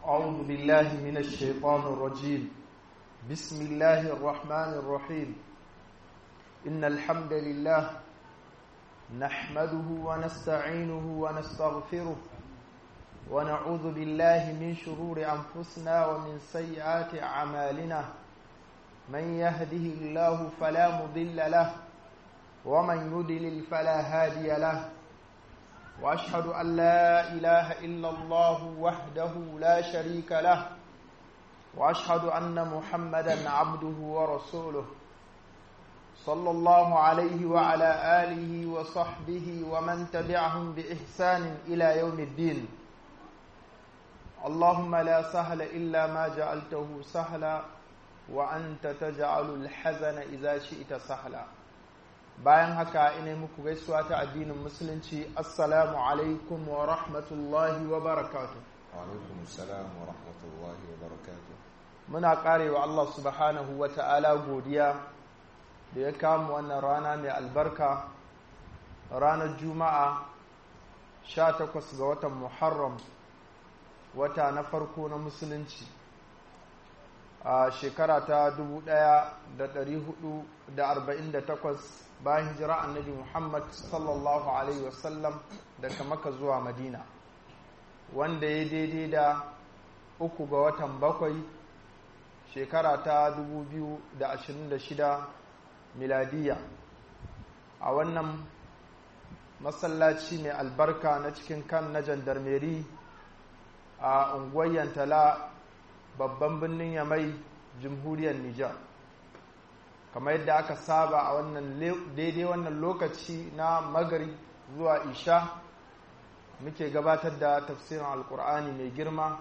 أعوذ بالله من الشيطان الرجيم بسم الله الرحمن الرحيم إن الحمد لله نحمده ونستعينه ونستغفره ونعوذ بالله من شرور أنفسنا ومن سيئات أعمالنا من يهده الله فلا مضل له ومن يدلل فلا هادي له واشهد ان لا اله الا الله وحده لا شريك له واشهد ان محمدا عبده ورسوله صلى الله عليه وعلى اله وصحبه ومن تبعهم باحسان الى يوم الدين اللهم لا سهل الا ما جعلته سهلا وانت تجعل الحزن اذا شئت سهلا bayan haka ina muku gaisuwa ta addinin musulunci assalamu alaikum wa rahmatullahi wa barakatu alaikum assalam wa rahmatullahi wa barakatu muna karewa Allah subhanahu wa ta'ala godiya da ya kama wannan rana mai albarka ranar juma'a 18 ga watan muharram wata na farko na musulunci a shekara ta 1448 bayan hijira annabi Muhammad sallallahu Alaihi wasallam daga maka zuwa Madina wanda ya daidai da uku ga watan bakwai shekara ta 2026 miladiya a wannan masallaci mai albarka na cikin kan na jandarmeri a unguwar yantala babban birnin yamai jamhuriyar Nijar. kamar yadda aka saba a wannan daidai wannan lokaci na magari zuwa isha muke gabatar da tafsirin alkur'ani mai girma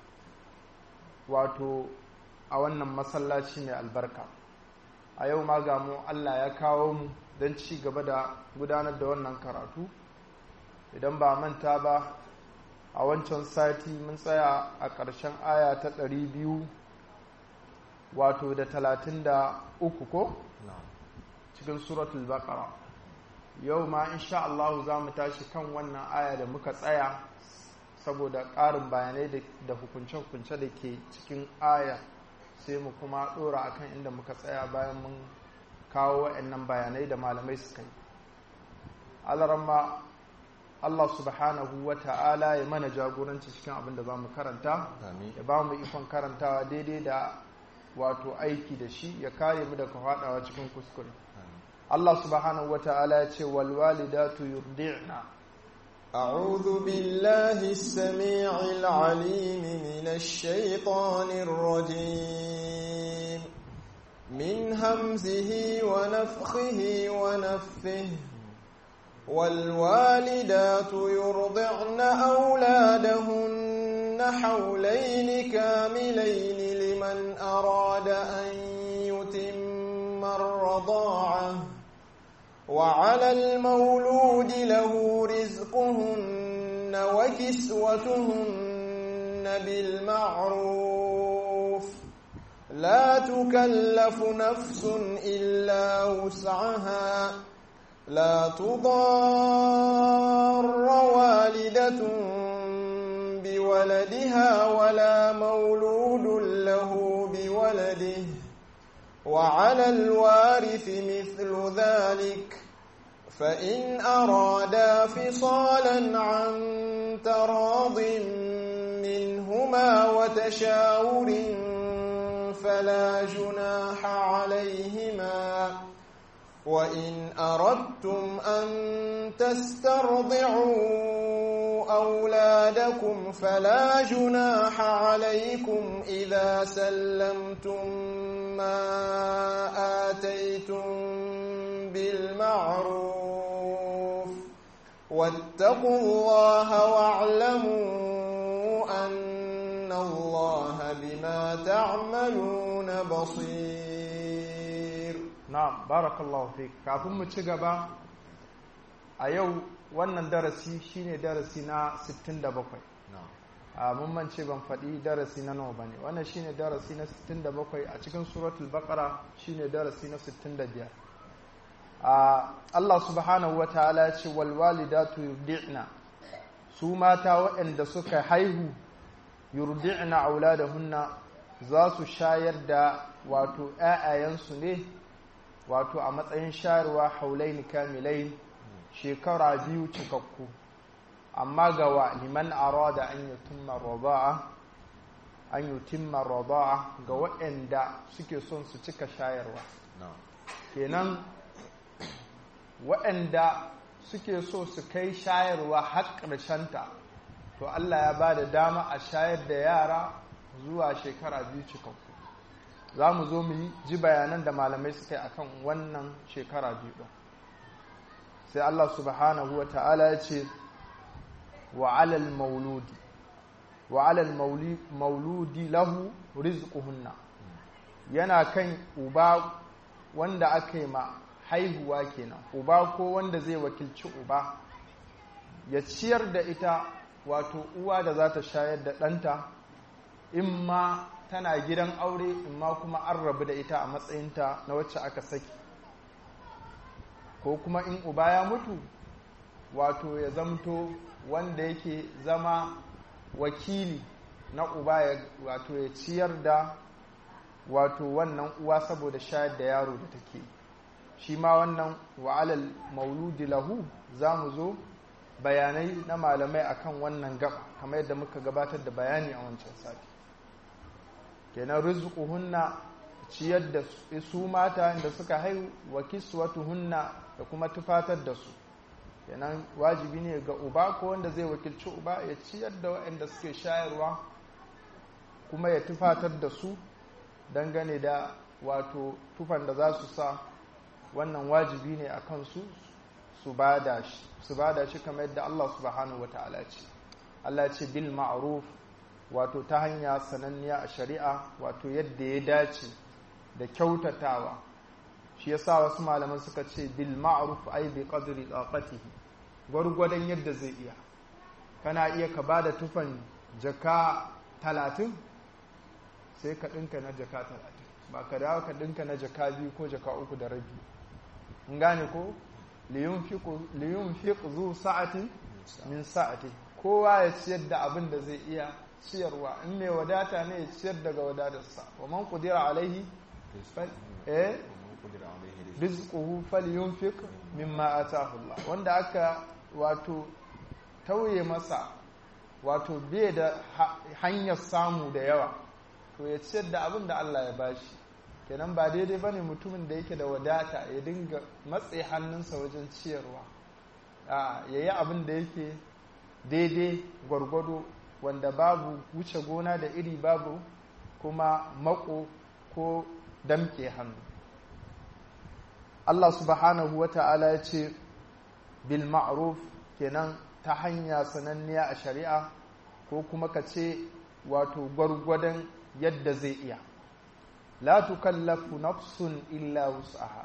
wato a wannan masallaci mai albarka a yau ma ga mu allah ya kawo mu don ci gaba da gudanar da wannan karatu idan ba manta ba a wancan sati mun tsaya a ƙarshen aya ta ɗari biyu wato da talatin da uku ko? cikin suratul baqara yau ma insha Allah za mu tashi kan wannan aya da muka tsaya saboda ƙarin bayanai da hukunce-hukunce da ke cikin aya sai mu kuma ɗora akan inda muka tsaya bayan mun kawo wa'annan bayanai da malamai suka yi alaramma Allah subhanahu wa ta'ala ya mana jagoranci cikin abin da za mu karanta ya ba mu ikon karantawa daidai da wato aiki da shi ya kare mu daga faɗawa cikin kuskure Allah subhanahu wata'ala ya ce wal walidatu yurdi'na أعوذ بالله السميع العليم من الشيطان الرجيم من همزه ونفخه ونفه والوالدات يرضعن أولادهن حولين كاملين لمن أراد أن يتم الرضاعة وعلى المولود له رزقهن وكسوتهن بالمعروف لا تكلف نفس إلا وسعها لا تضار والدة بولدها ولا مولود له بولده وعلى الوارث مثل ذلك فإن أرادا فصالا عن تراض منهما وتشاور فلا جناح عليهما وإن أردتم أن تسترضعوا أولادكم فلا جناح عليكم إذا سلمتم ما آتيتم بالمعروف واتقوا الله واعلموا أن الله بما تعملون بصير na'am barakallahu fik kafin mu ci gaba a yau wannan darasi shine darasi na 67 a mun mance ban faɗi darasi na nawa bane wannan shine darasi na 67 a cikin suratul baqara shine darasi na 65 a Allah subhanahu wataala ya ce wal walidatu yurdi'na su mata waɗanda suka haihu yurdi'na auladahunna za su shayar da wato ‘ya'yayensu ne wato a matsayin shayarwa haulaini kamilai shekara biyu cikakku amma ga wa liman arada an yutimma rada'a an yutimma rada'a ga waɗanda suke son su cika shayarwa kenan waɗanda suke so su kai shayarwa har ƙarshenta to Allah ya ba da dama a shayar da yara zuwa shekara biyu cikakku za mu zo mu yi ji bayanan da malamai suka yi akan wannan shekara biyu ɗin sai Allah subhanahu wa ta'ala ya ce wa alal mauludi wa alal mauludi lahu rizquhunna yana kan uba wanda aka yi ma haihuwa kenan uba ko wanda zai wakilci uba ya ciyar da ita wato uwa da za ta shayar da ɗanta in ma tana gidan aure in ma kuma an rabu da ita a matsayinta na wacce aka saki ko kuma in uba ya mutu wato ya zamto wanda yake zama wakili na uba ya wato ya ciyar da wato wannan uwa saboda shayar da yaro da take shi ma wannan wa'alal mauludi lahu za mu zo bayanai na malamai akan wannan gaba kamar yadda muka gabatar da bayani a wancan sati kenan rizquhunna ciyar da su mata da suka haihu wa kiswatuhunna da kuma tufatar da su kenan wajibi ne ga uba ko wanda zai wakilci uba ya ciyar da waɗanda suke shayarwa kuma ya tufatar da su dangane da wato tufan da za su sa wannan wajibi ne a kansu su bada shi su bada shi kamar yadda Allah subhanahu wata'ala ce Allah ce bil ma'ruf wato ta hanya sananniya a shari'a wato yadda ya dace da kyautatawa shi yasa wasu malaman suka ce bil ma'ruf ay bi qadri taqatihi gwargwadon yadda zai iya kana iya ka bada tufan jaka talatin sai ka ɗinka na jaka talatin ba ka dawo ka ɗinka na jaka biyu ko jaka uku da rabi in gane ko liyun fiq zu sa'atin min sa'ati kowa ya ciyar da abin da zai iya ciyarwa in mai wadata ne ya ciyar daga wadatarsa wa man qudira alaihi eh rizquhu falyunfiq mimma ataahu Allah wanda aka wato tauye masa wato bai da hanyar samu da yawa to ya ciyar da abin da Allah ya bashi kenan ba daidai ba ne mutumin da yake da wadata ya dinga matse hannunsa wajen ciyarwa ya yi abin da yake daidai gwargwado wanda babu wuce gona da iri babu kuma mako ko damke hannu Allah subhanahu wa ta'ala ya ce bil ma'ruf kenan ta hanya sananniya a shari'a ko kuma ka ce wato gwargwadon yadda zai iya la tukallafu nafsun illa wus'aha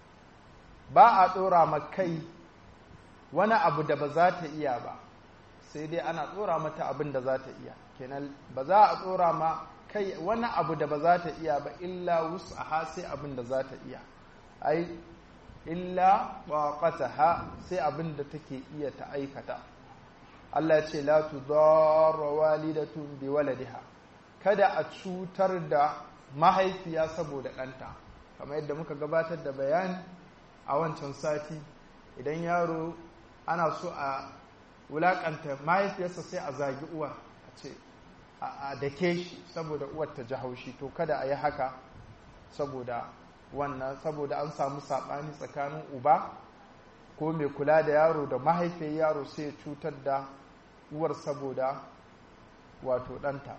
ba a ɗora ma kai wani abu da ba za ta iya ba sai dai ana ɗora mata abin da za ta iya kenan ba za a ɗora ma kai wani abu da ba za ta iya ba illa wus'aha sai abin da za ta iya ai illa ha sai abin da take iya ta aikata Allah ya ce la tudarra walidatun bi waladiha kada a cutar da mahaifiya saboda ɗanta kamar yadda muka gabatar da bayani a wancan sati idan yaro ana so a wulaƙanta mahaifiyarsa sai a zagi uwa a ce a dake shi saboda uwar ta ji haushi to kada a yi haka saboda wannan saboda an samu saɓani tsakanin uba ko mai kula da yaro da mahaifiyar yaro sai ya cutar da uwar saboda wato ɗanta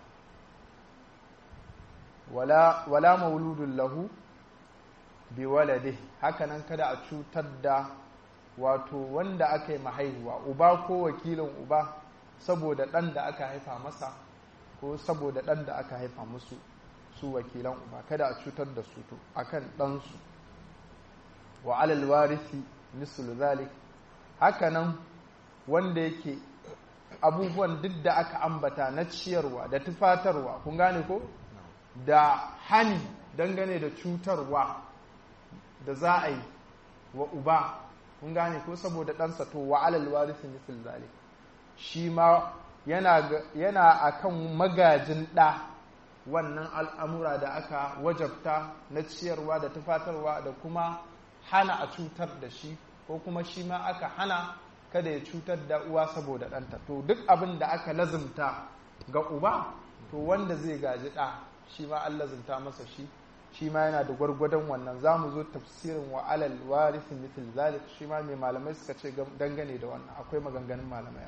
wala, wala mauludun lahu bi walade hakanan kada a cutar da wato wanda aka yi mahaihuwa uba ko wakilin uba saboda ɗan da aka haifa masa ko saboda ɗan da aka haifa musu su wakilan uba kada a cutar da su to akan ɗansu wa alal warisi mislu zalik hakanan wanda yake abubuwan duk da aka ambata na ciyarwa da tufatarwa kun gane ko da hani dangane da cutarwa da za a yi wa uba kun gane ko saboda ɗansa to wa alal warisi mislu zalik shi ma yana akan magajin ɗa wannan al'amura da aka wajabta na ciyarwa da tufatarwa da kuma hana a cutar da shi ko kuma shi ma aka hana kada ya cutar da uwa saboda ɗanta to duk abin da aka lazimta ga uba to wanda zai gaji ɗa shi ma an lazimta masa shi shi ma yana da gwargwadon wannan za mu zo tafsirin wa alal warithin mithil zalik shi ma mai malamai suka ce dangane da wannan akwai maganganun malamai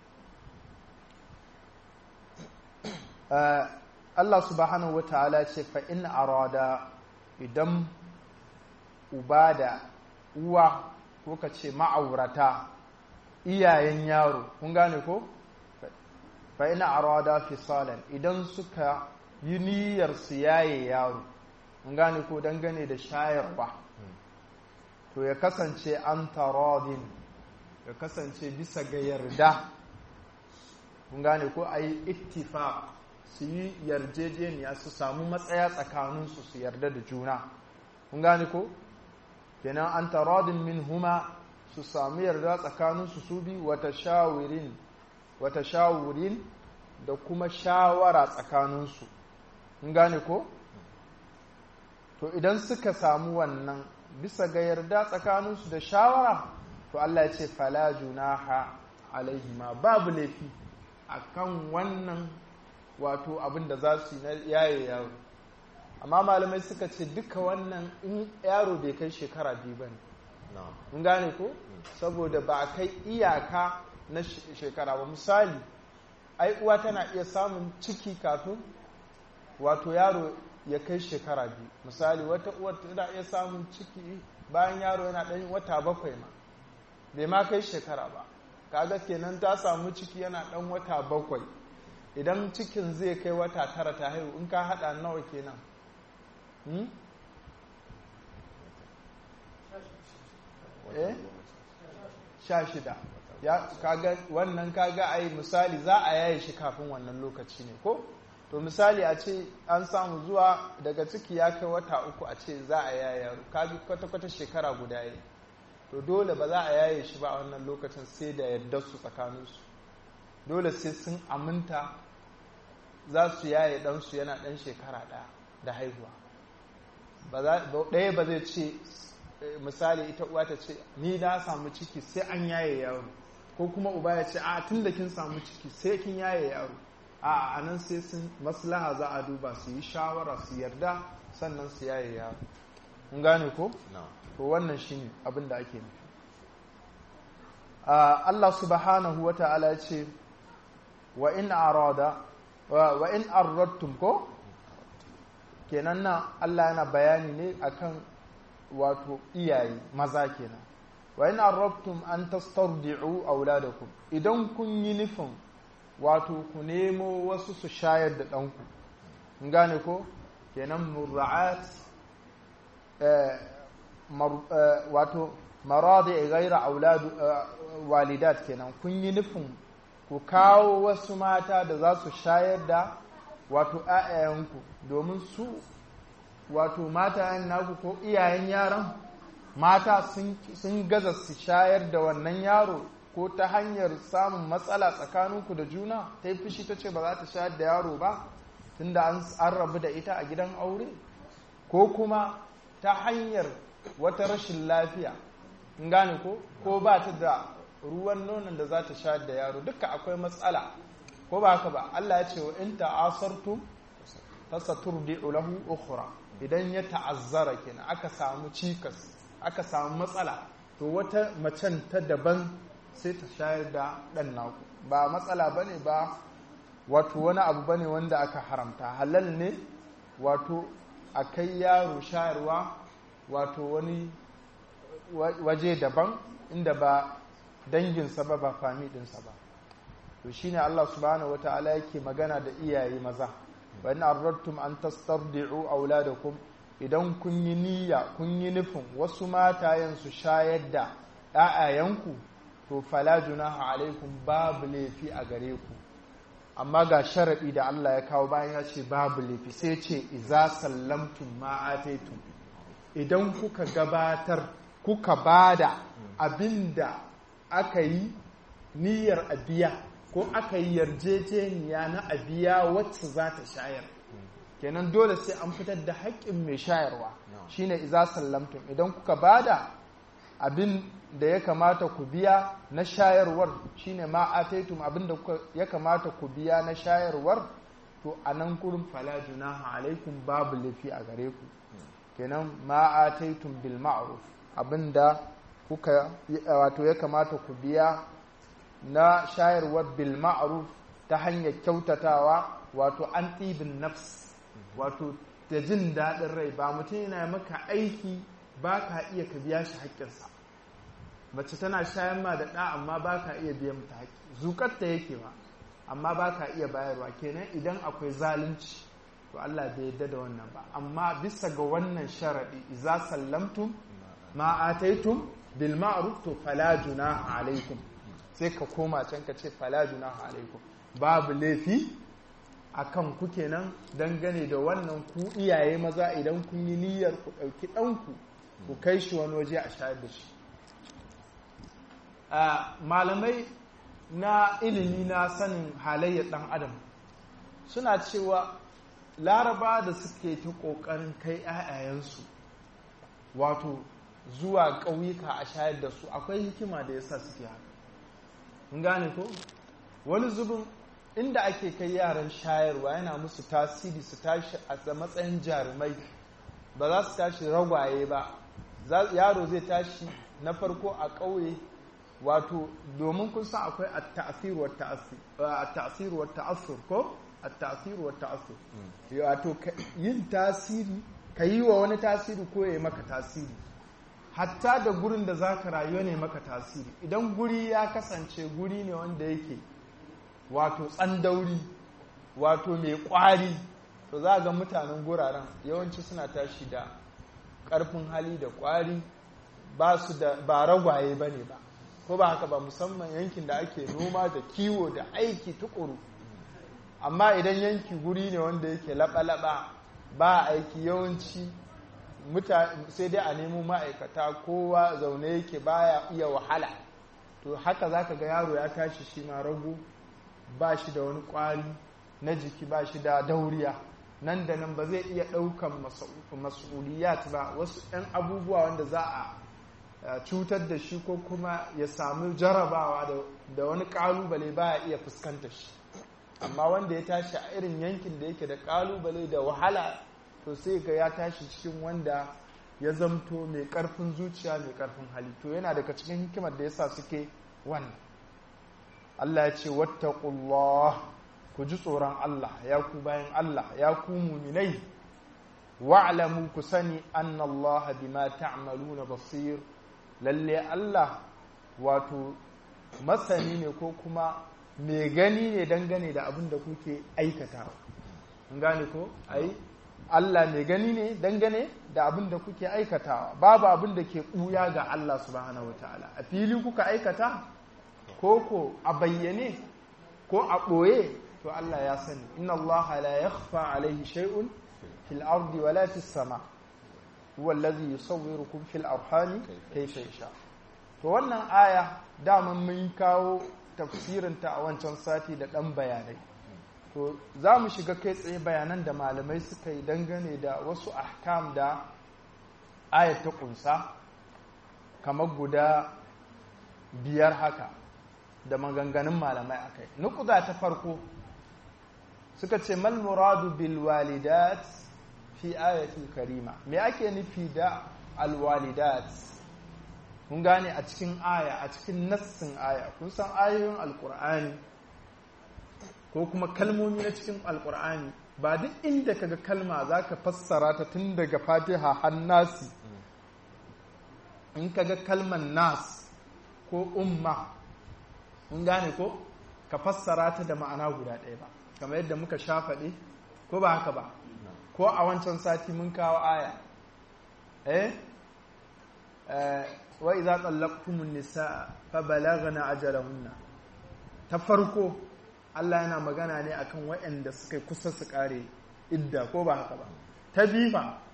Allah subhanahu wata'ala ce fa in arada idan uba da uwa ko ka ce ma'aurata iyayen yaro kun gane ko fa in arada fisalan idan suka yi niyyar su yaye yaro kun gane ko dangane da shayarwa to ya kasance an taradin ya kasance bisa ga yarda kun gane ko a yi ittifaq su yi yarjejeniya su samu matsaya tsakaninsu su yarda da juna kun gane ko kenan an taradin min huma su samu yarda tsakaninsu su bi wata shawirin wata shawurin da kuma shawara tsakaninsu kun gane ko to idan suka samu wannan bisa ga yarda tsakaninsu da shawara to Allah ya ce fala junaha alaihima babu laifi akan wannan wato abin da za su yi na yaye yaro amma malamai suka ce duka wannan in yaro bai kai shekara biyu ba ne mun gane ko saboda ba a kai iyaka na shekara ba misali ai uwa tana iya samun ciki kafin wato yaro ya kai shekara biyu misali wata uwar tana iya samun ciki bayan yaro yana ɗan wata bakwai ma bai ma kai shekara ba kaga kenan ta samu ciki yana ɗan wata bakwai idan cikin zai kai wata tara ta haihu in ka haɗa nawa kenan eh sha shida ya kaga wannan kaga ai misali za a yaye shi kafin wannan lokaci ne ko to misali a ce an samu zuwa daga ciki ya kai wata uku a ce za a yaye yaro kaji kwata-kwata shekara guda yi to dole ba za a yaye shi ba a wannan lokacin sai da yardar su tsakaninsu dole sai sun aminta za su yaye ɗansu yana ɗan shekara ɗaya da haihuwa ɗaya ba zai ce misali ita uwa ta ce ni na samu ciki sai an yaye yaro ko kuma uba ya ce a tun da kin samu ciki sai kin yaye yaro a a nan sai sun maslaha za a duba su yi shawara su yarda sannan su yaye yaro kun gane ko to wannan shine abin da ake nufi Allah subhanahu wa ta'ala ya ce wa in arada wa in arradtum ko kenan nan Allah yana bayani ne akan wato iyaye maza kenan wa in arradtum an tastardi'u auladakum idan kun yi nufin wato ku nemo wasu su shayar da ɗanku kun gane ko kenan murra'at wato maradi gaira auladu walidat kenan kun yi nufin ku kawo wasu mata da za su shayar da wato ‘ya'yayenku domin su wato matayen naku ko iyayen yaran mata sun gaza su shayar da wannan yaro ko ta hanyar samun matsala tsakaninku da juna ta yi fushi ta ce ba za ta shayar da yaro ba tunda an rabu da ita a gidan aure ko kuma ta hanyar wata rashin lafiya in gane ko ko ba ta da ruwan nonon da za ta shayar da yaro duka akwai matsala ko ba haka ba Allah ya ce wa in ta'asartum fasaturdi'u lahu ukhra idan ya ta'azzara kenan aka samu cikas aka samu matsala to wata macen ta daban sai ta shayar da dan naku ba matsala bane ba wato wani abu bane wanda aka haramta halal ne wato a kai yaro shayarwa wato wani waje daban inda ba danginsa ba ba fami ɗinsa ba to shine Allah subhanahu wataala yake magana da iyaye maza wa in arradtum an tastardi'u auladakum idan kun yi niyya kun yi nufin wasu matayen su shayar da ƴaƴayenku to fala junaha alaikum babu laifi a gare ku amma ga sharadi da Allah ya kawo bayan ya ce babu laifi sai ce iza sallamtum ma ataitum idan kuka gabatar kuka bada abinda aka yi niyyar abiya ko aka yi yarjejeniya na abiya wacce za ta shayar kenan dole sai an fitar da haƙƙin mai shayarwa shine iza sallamtum idan kuka bada abin da ya kamata ku biya na shayarwar shine ma ataitum abin da ya kamata ku biya na shayarwar to a nan gurin fala junaha alaikum babu laifi a gare ku kenan ma ataitum bil ma'ruf abinda kuka wato ya kamata ku biya na shayarwar bil ma'ruf ta hanyar kyautatawa wato an ɗibin nafs wato da jin daɗin rai ba mutum yana maka aiki ba ka iya ka biya shi haƙƙinsa mace tana shayan ma da ɗa amma ba ka iya biyan mata haƙƙi zukatta yake ba amma ba ka iya bayarwa kenan idan akwai zalunci to Allah bai yadda da wannan ba amma bisa ga wannan sharaɗi iza sallamtum ma ataitum bil ma'ruf to fala junaha alaikum sai ka koma can ka ce fala junaha alaikum babu laifi akan ku kenan dangane da wannan ku iyaye maza idan kun yi niyyar ku ɗauki ɗanku ku kai shi wani waje a shayar da shi malamai na ilimi na sanin halayyar ɗan adam suna cewa laraba da suke ta ƙoƙarin kai 'ya'yayensu wato zuwa ƙauyuka a shayar da su akwai hikima da yasa suke haka gane ko wani zubin inda ake kai yaran shayarwa yana musu tasiri su tashi a matsayin jarumai ba za su tashi ragwaye ba yaro zai tashi na farko a ƙauye wato domin kun san akwai at-ta'sir wa at-ta'sir wa ta'assur ko at-ta'sir wa ta'assur wato yin tasiri ka yi wa wani tasiri ko ya maka tasiri hatta da gurin da zaka rayu ne maka tasiri idan guri ya kasance guri ne wanda yake wato tsandauri wato mai kwari to za ga mutanen guraren yawanci suna tashi da ƙarfin hali da kwari ba su da ba ragwaye ba ne ba ko ba haka ba musamman yankin da ake noma da kiwo da aiki tukuru amma idan yanki guri ne wanda yake laɓa-laɓa ba aiki yawanci sai dai a nemo ma'aikata kowa zaune yake baya iya wahala to haka za ka ga yaro ya tashi shi ma rago ba shi da wani kwari na jiki ba shi da dauriya nan da nan ba zai iya ɗaukan mas'uliyat ba wasu 'yan abubuwa wanda za a cutar da shi ko kuma ya samu jarabawa da wani ƙalubale ba ya iya fuskanta shi amma wanda ya tashi a irin yankin da yake da ƙalubale da wahala to sai ga ya tashi cikin wanda ya zamto mai ƙarfin zuciya mai ƙarfin hali to yana daga cikin hikimar da yasa suke wannan Allah ya ce wattaqullah ku ji tsoron Allah ya ku bayan Allah ya ku muminai wa'lamu ku sani anna Allah bima ta'maluna basir lalle Allah wato masani ne ko kuma mai gani ne dangane da abin da kuke aikatawa kun gane ko ai Allah mai gani ne dangane da abin da kuke aikatawa babu abin da ke ɓuya ga Allah subhanahu wataala a fili kuka aikata ko ko a bayyane ko a ɓoye to Allah ya sani inna Allah la yakhfa alaihi shay'un fil ardi wala fis sama huwa allazi yusawwirukum fil arhami kayfa yasha to wannan aya daman mun kawo tafsirin ta a wancan sati da dan bayanai to za mu shiga kai tsaye bayanan da malamai suka yi dangane da wasu ahkam da ayat ta kunsa kamar guda biyar haka da maganganun malamai a kai nukuda ta farko suka ce mal muradu bil walidat fi ayatul karima me ake nufi da alwalidat kun gane a cikin aya a cikin nassin aya kun san ayoyin alkur'ani ko kuma kalmomi na cikin alkur'ani ba duk inda kaga kalma zaka fassara ta tun daga fatiha har nasi in kaga kalman nas ko umma kun gane ko ka fassara ta da ma'ana guda ɗaya ba kamar yadda muka sha faɗi ko ba haka ba ko a wancan sati mun kawo aya eh wa idza tallaqtumun nisaa fa balaghna ajalahunna ta farko Allah yana magana ne akan waɗanda suka kusa su kare idda ko ba haka ba ta bifa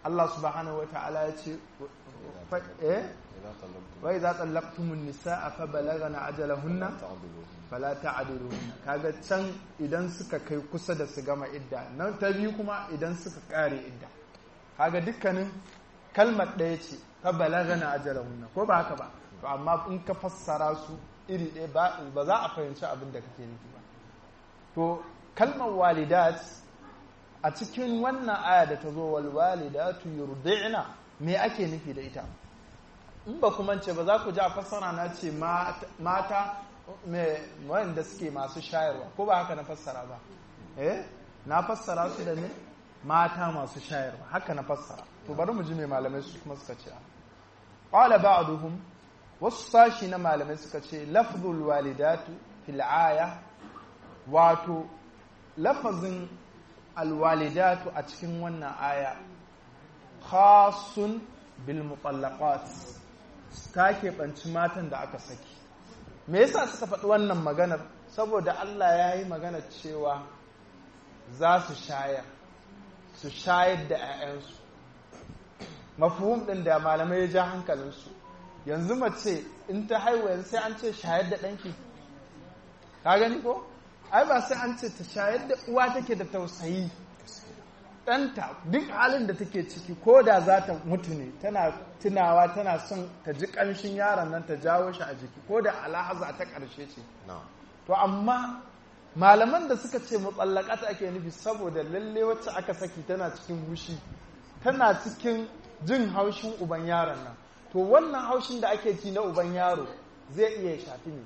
Allah subhanahu wa ta'ala ya ce eh wai za tsallaktumun nisa'a fa balagana ajalahunna fala ta'diluhunna kaga can idan suka kai kusa da su gama idda nan ta biyu kuma idan suka kare idda kaga dukkanin kalmar ɗaya ce fa balagana ajalahunna ko ba haka ba to amma in ka fassara su iri ɗaya ba za a fahimci abin da kake nufi ba to kalmar walidat a cikin wannan aya da ta zo wal walidatu yurdi'na me ake nufi da ita in ba kuma ce ba za ku ji a fassara na ce mata wanda suke masu shayarwa ko ba haka na fassara ba eh na fassara su da ne mata masu shayarwa haka na fassara to bari mu ji me malamai su kuma suka ce qala ba'duhum wasu sashi na malamai suka ce lafzul walidatu fil aya wato lafazin alwalidatu a cikin wannan aya khasun bil mutallaqat ta keɓanci matan da aka saki me yasa suka faɗi wannan maganar saboda Allah ya yi maganar cewa za su shayar su shayar da 'ya'yansu mafuhum ɗin da malamai ya ja hankalinsu yanzu mace in ta haihu yanzu sai an ce shayar da ɗanki ka gani ko ai ba sai an ce ta shayar da uwa take da tausayi ɗanta duk halin da take ciki ko da za ta mutu ne tana tunawa tana son ta ji ƙanshin yaron nan ta jawo shi a jiki ko da alahaza ta ƙarshe ce to amma malaman da suka ce ta ake nufi saboda lalle wacce aka saki tana cikin hushi tana cikin jin haushin uban yaron nan to wannan haushin da ake ci na uban yaro zai iya shafi ne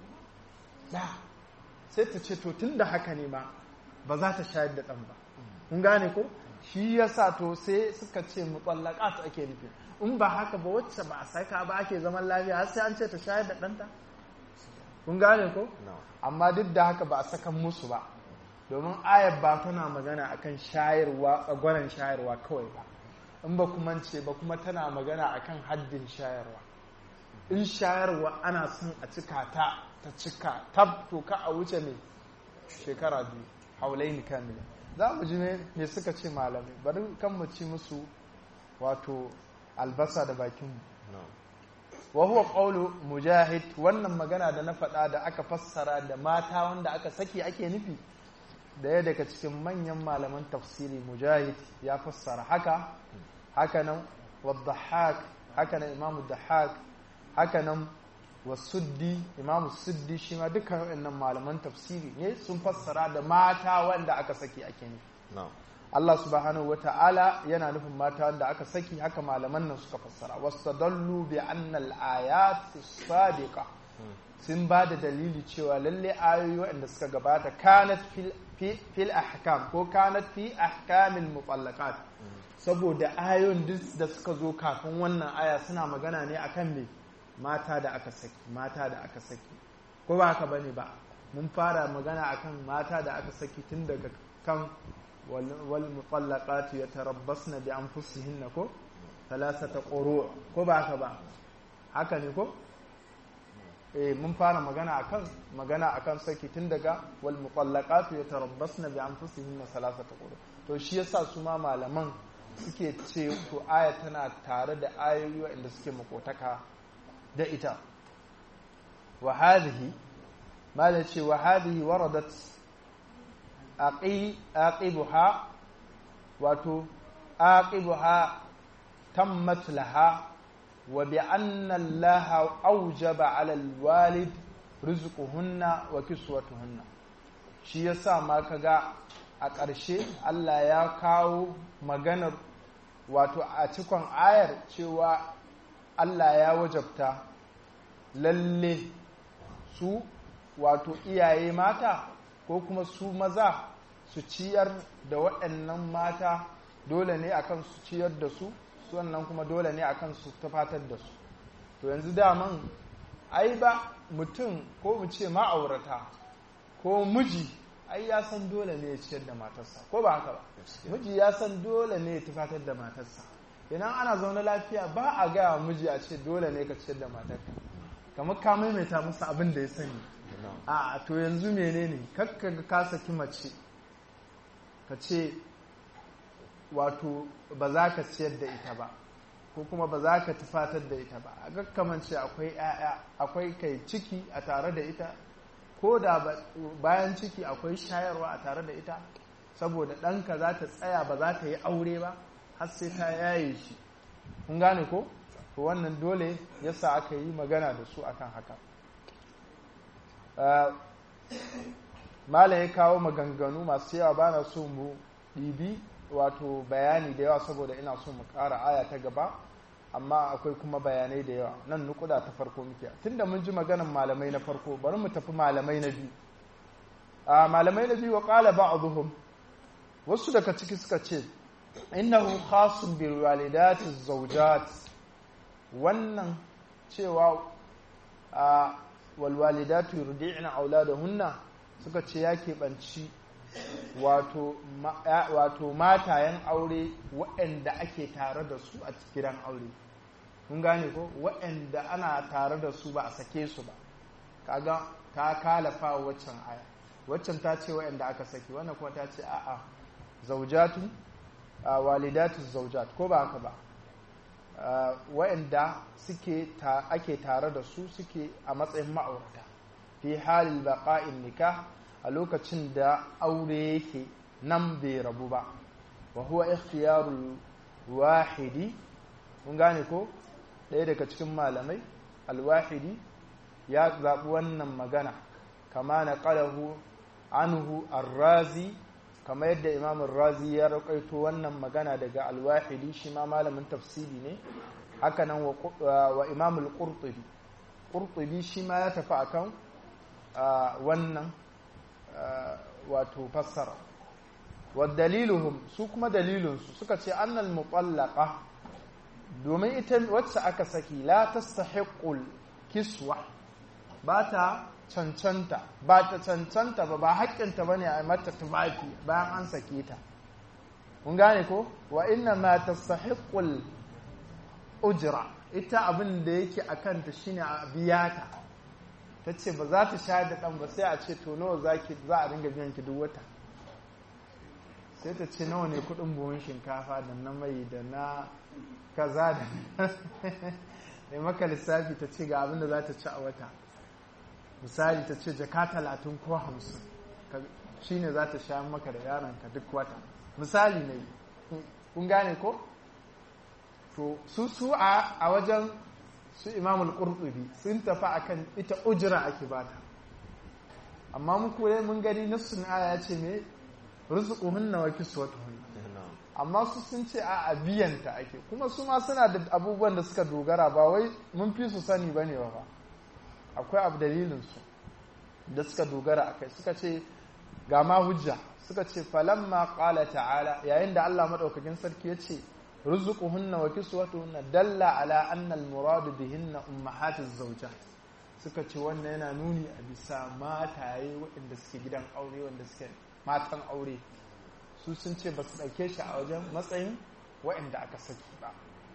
sai ta ce to tun da haka ne ma ba za ta shayar da ɗan ba kun gane ko shi ya sa to sai suka ce mutsallaka ta ake nufi in ba haka ba wacce ba a saka ba ake zaman lafiya har sai an ce ta shayar da ɗanta kun gane ko amma duk da haka ba a sakan musu ba domin ayar ba tana magana akan shayarwa tsagwaron shayarwa kawai ba in ba kuma ce ba kuma tana magana akan haddin shayarwa in shayarwa ana son a cika ta ta cika tab to ka a wuce ne shekara biyu haulaini kamila za mu ji me suka ce malamai bari kan mu ci musu wato albasa da bakinmu wa huwa qawlu mujahid wannan magana da na faɗa da aka fassara da mata wanda aka saki ake nufi daya daga cikin manyan malaman tafsiri mujahid ya fassara haka haka nan wadhahak haka nan imamu dahak haka nan wasuddi imamu suddi shi ma dukkan waɗannan malaman tafsiri ne sun fassara da mata wanda aka saki ake nufi Allah subhanahu wa ta'ala yana nufin mata wanda aka saki haka malaman nan suka fassara wastadallu bi anna al-ayat sadiqa sun ba da dalili cewa lalle ayoyi waɗanda suka gabata kanat fil ahkam ko kanat fi ahkamil mutallaqat saboda ayoyin da suka zo kafin wannan aya suna magana ne akan me mata da aka saki mata da aka saki ko ba haka bane ba mun fara magana akan mata da aka saki tun daga kan wal mutallaqat yatarabbasna bi anfusihinna ko thalathata quru ko ba haka ba haka ne ko eh mun fara magana akan magana akan saki tun daga wal mutallaqat yatarabbasna bi anfusihinna thalathata quru to shi yasa su ma malaman suke ce to aya tana tare da ayoyi waɗanda suke makotaka da ita wa hadhihi mala ce wa hadhihi waradat aqibuha wato aqibuha tammat laha wa bi anna allaha awjaba ala alwalid rizquhunna wa kiswatuhunna shi yasa ma kaga a ƙarshe Allah ya kawo maganar wato a cikon ayar cewa Allah ya wajabta lalle su wato iyaye mata ko kuma su maza su ciyar da waɗannan mata dole ne akan su ciyar da su su wannan kuma dole ne akan su tafatar da su to yanzu daman ai ba mutum ko mu ce ma'aurata ko miji ai ya san dole ne ya ciyar da matarsa ko ba haka ba miji ya san dole ne ya tufatar da matarsa idan ana zaune lafiya ba a gaya miji a ce dole ne ka ciyar da matarka kamar ka maimaita musu abin da ya sani a to yanzu menene kakka ga ka saki mace ka ce wato ba za ka ciyar da ita ba ko kuma ba za ka tufatar da ita ba a gakkamance akwai 'ya'ya akwai kai ciki a tare da ita ko da bayan ciki akwai shayarwa a tare da ita saboda ɗanka za ta tsaya ba za ta yi aure ba har sai ta yaye shi kun gane ko to wannan dole yasa aka yi magana da su akan haka malam ya kawo maganganu masu yawa ba na so mu ɗibi wato bayani da yawa saboda ina so mu ƙara aya ta gaba amma akwai kuma bayanai da yawa nan nukuda ta farko muke tunda mun ji maganan malamai na farko bari mu tafi malamai na biyu a malamai na biyu wa qala ba'dhum wasu daga ciki suka ce innahu khasun bil walidati zawjat wannan cewa a wal walidatu yurdi'na auladahunna suka ce ya keɓanci wato wato matayen aure waɗanda ake tare da su a gidan aure kun gane ko waɗanda ana tare da su ba a sake su ba kaga ta kalafa waccan aya waccan ta ce waɗanda aka sake wannan kuma ta ce a'a zaujatu walidatu zaujat ko ba haka ba waɗanda suke ake tare da su suke a matsayin ma'aurata fi halin baqa'in nikah a lokacin da aure yake nan bai rabu ba wa huwa ikhtiyarul wahidi mun gane ko ɗaya daga cikin malamai alwahidi ya zaɓi wannan magana kama na ƙalahu anhu arrazi kama yadda imam razi ya raƙaito wannan magana daga alwahidi shi ma malamin tafsiri ne hakanan wa imam al-qurtubi qurtubi shi ma ya tafi akan wannan wato fassara wa daliluhum su kuma dalilinsu suka ce annal mutallaqa domin ita wacce aka saki la tastahiqul kiswa ba ta cancanta ba ta cancanta ba ba haƙƙinta bane a mata tufafi bayan an sake ta kun gane ko wa inna ma tastahiqul ujra ita abin da yake akan ta shine a biya ta ta ce ba za ta shayar da ɗan ba sai a ce to nawa za a dinga biyan ki duk wata sai ta ce nawa ne kuɗin buhun shinkafa da na mai da na kaza da mai maka lissafi ta ce ga abin da za ta ci a wata misali ta ce jaka talatin ko hamsin shi ne za ta sha maka da yaronka duk wata misali ne kun gane ko to su su a wajen su imamul qurtubi sun tafi akan ita ujira ake bata amma mu kure mun gani nassun aya ce me rizquhunna wa kiswatuhunna amma su sun ce a biyanta ake kuma su ma suna da abubuwan da suka dogara ba wai mun fi su sani bane ba akwai abu dalilin su da suka dogara akai suka ce ga ma hujja suka ce falamma qala ta'ala yayin da Allah madaukakin sarki ya ce رزقهن وكسوتهن دل على أن المراد بهن أمهات الزوجات suka ce wannan yana nuni a bisa mataye waɗanda suke gidan aure wanda suke matan aure su sun ce ba su ɗauke shi a wajen matsayin waɗanda aka saki ba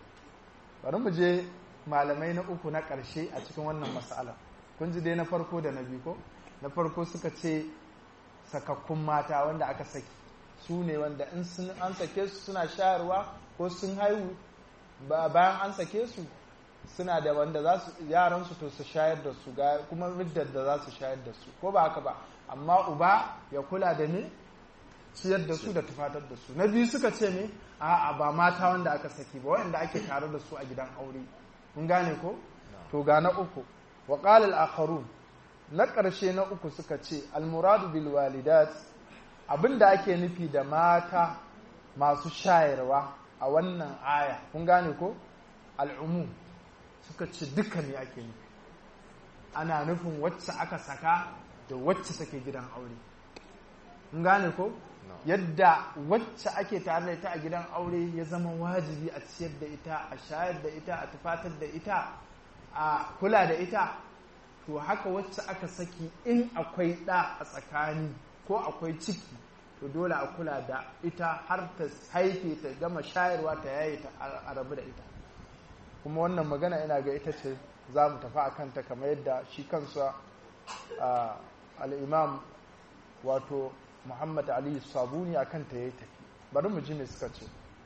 bari mu je malamai na uku na ƙarshe a cikin wannan matsala kun ji dai na farko da na biyu ko na farko suka ce sakakkun mata wanda aka saki su ne wanda in an sake su suna shayarwa ko sun haihu bayan an sake su suna da wanda za su yaran su to su shayar da su ga kuma middar da za su shayar da su ko ba haka ba amma uba ya kula da ne ciyar da su da tufatar da su na biyu suka ce ne a'a ba mata wanda aka saki ba wanda ake tare da su a gidan aure kun gane ko to ga na uku wa qala al na ƙarshe na uku suka ce al-muradu bil walidat abinda ake nufi da mata masu shayarwa a wannan aya kun gane ko al'umu suka ce duka ne ake nufi ana nufin wacce aka saka da wacce take gidan aure kun gane ko yadda wacce ake tare da ita a gidan aure ya zama wajibi a ciyar da ita a shayar da ita a tufatar da ita a kula da ita to haka wacce aka saki in akwai ɗa a tsakani ko akwai ciki to dole a kula da ita har ta haife ta gama shayarwa ta yaye ta a rabu da ita kuma wannan magana ina ga ita ce za mu tafi a kanta kamar yadda shi kansa al'imam wato muhammad ali sabuni a kanta ya yi tafi bari mu ji me suka ce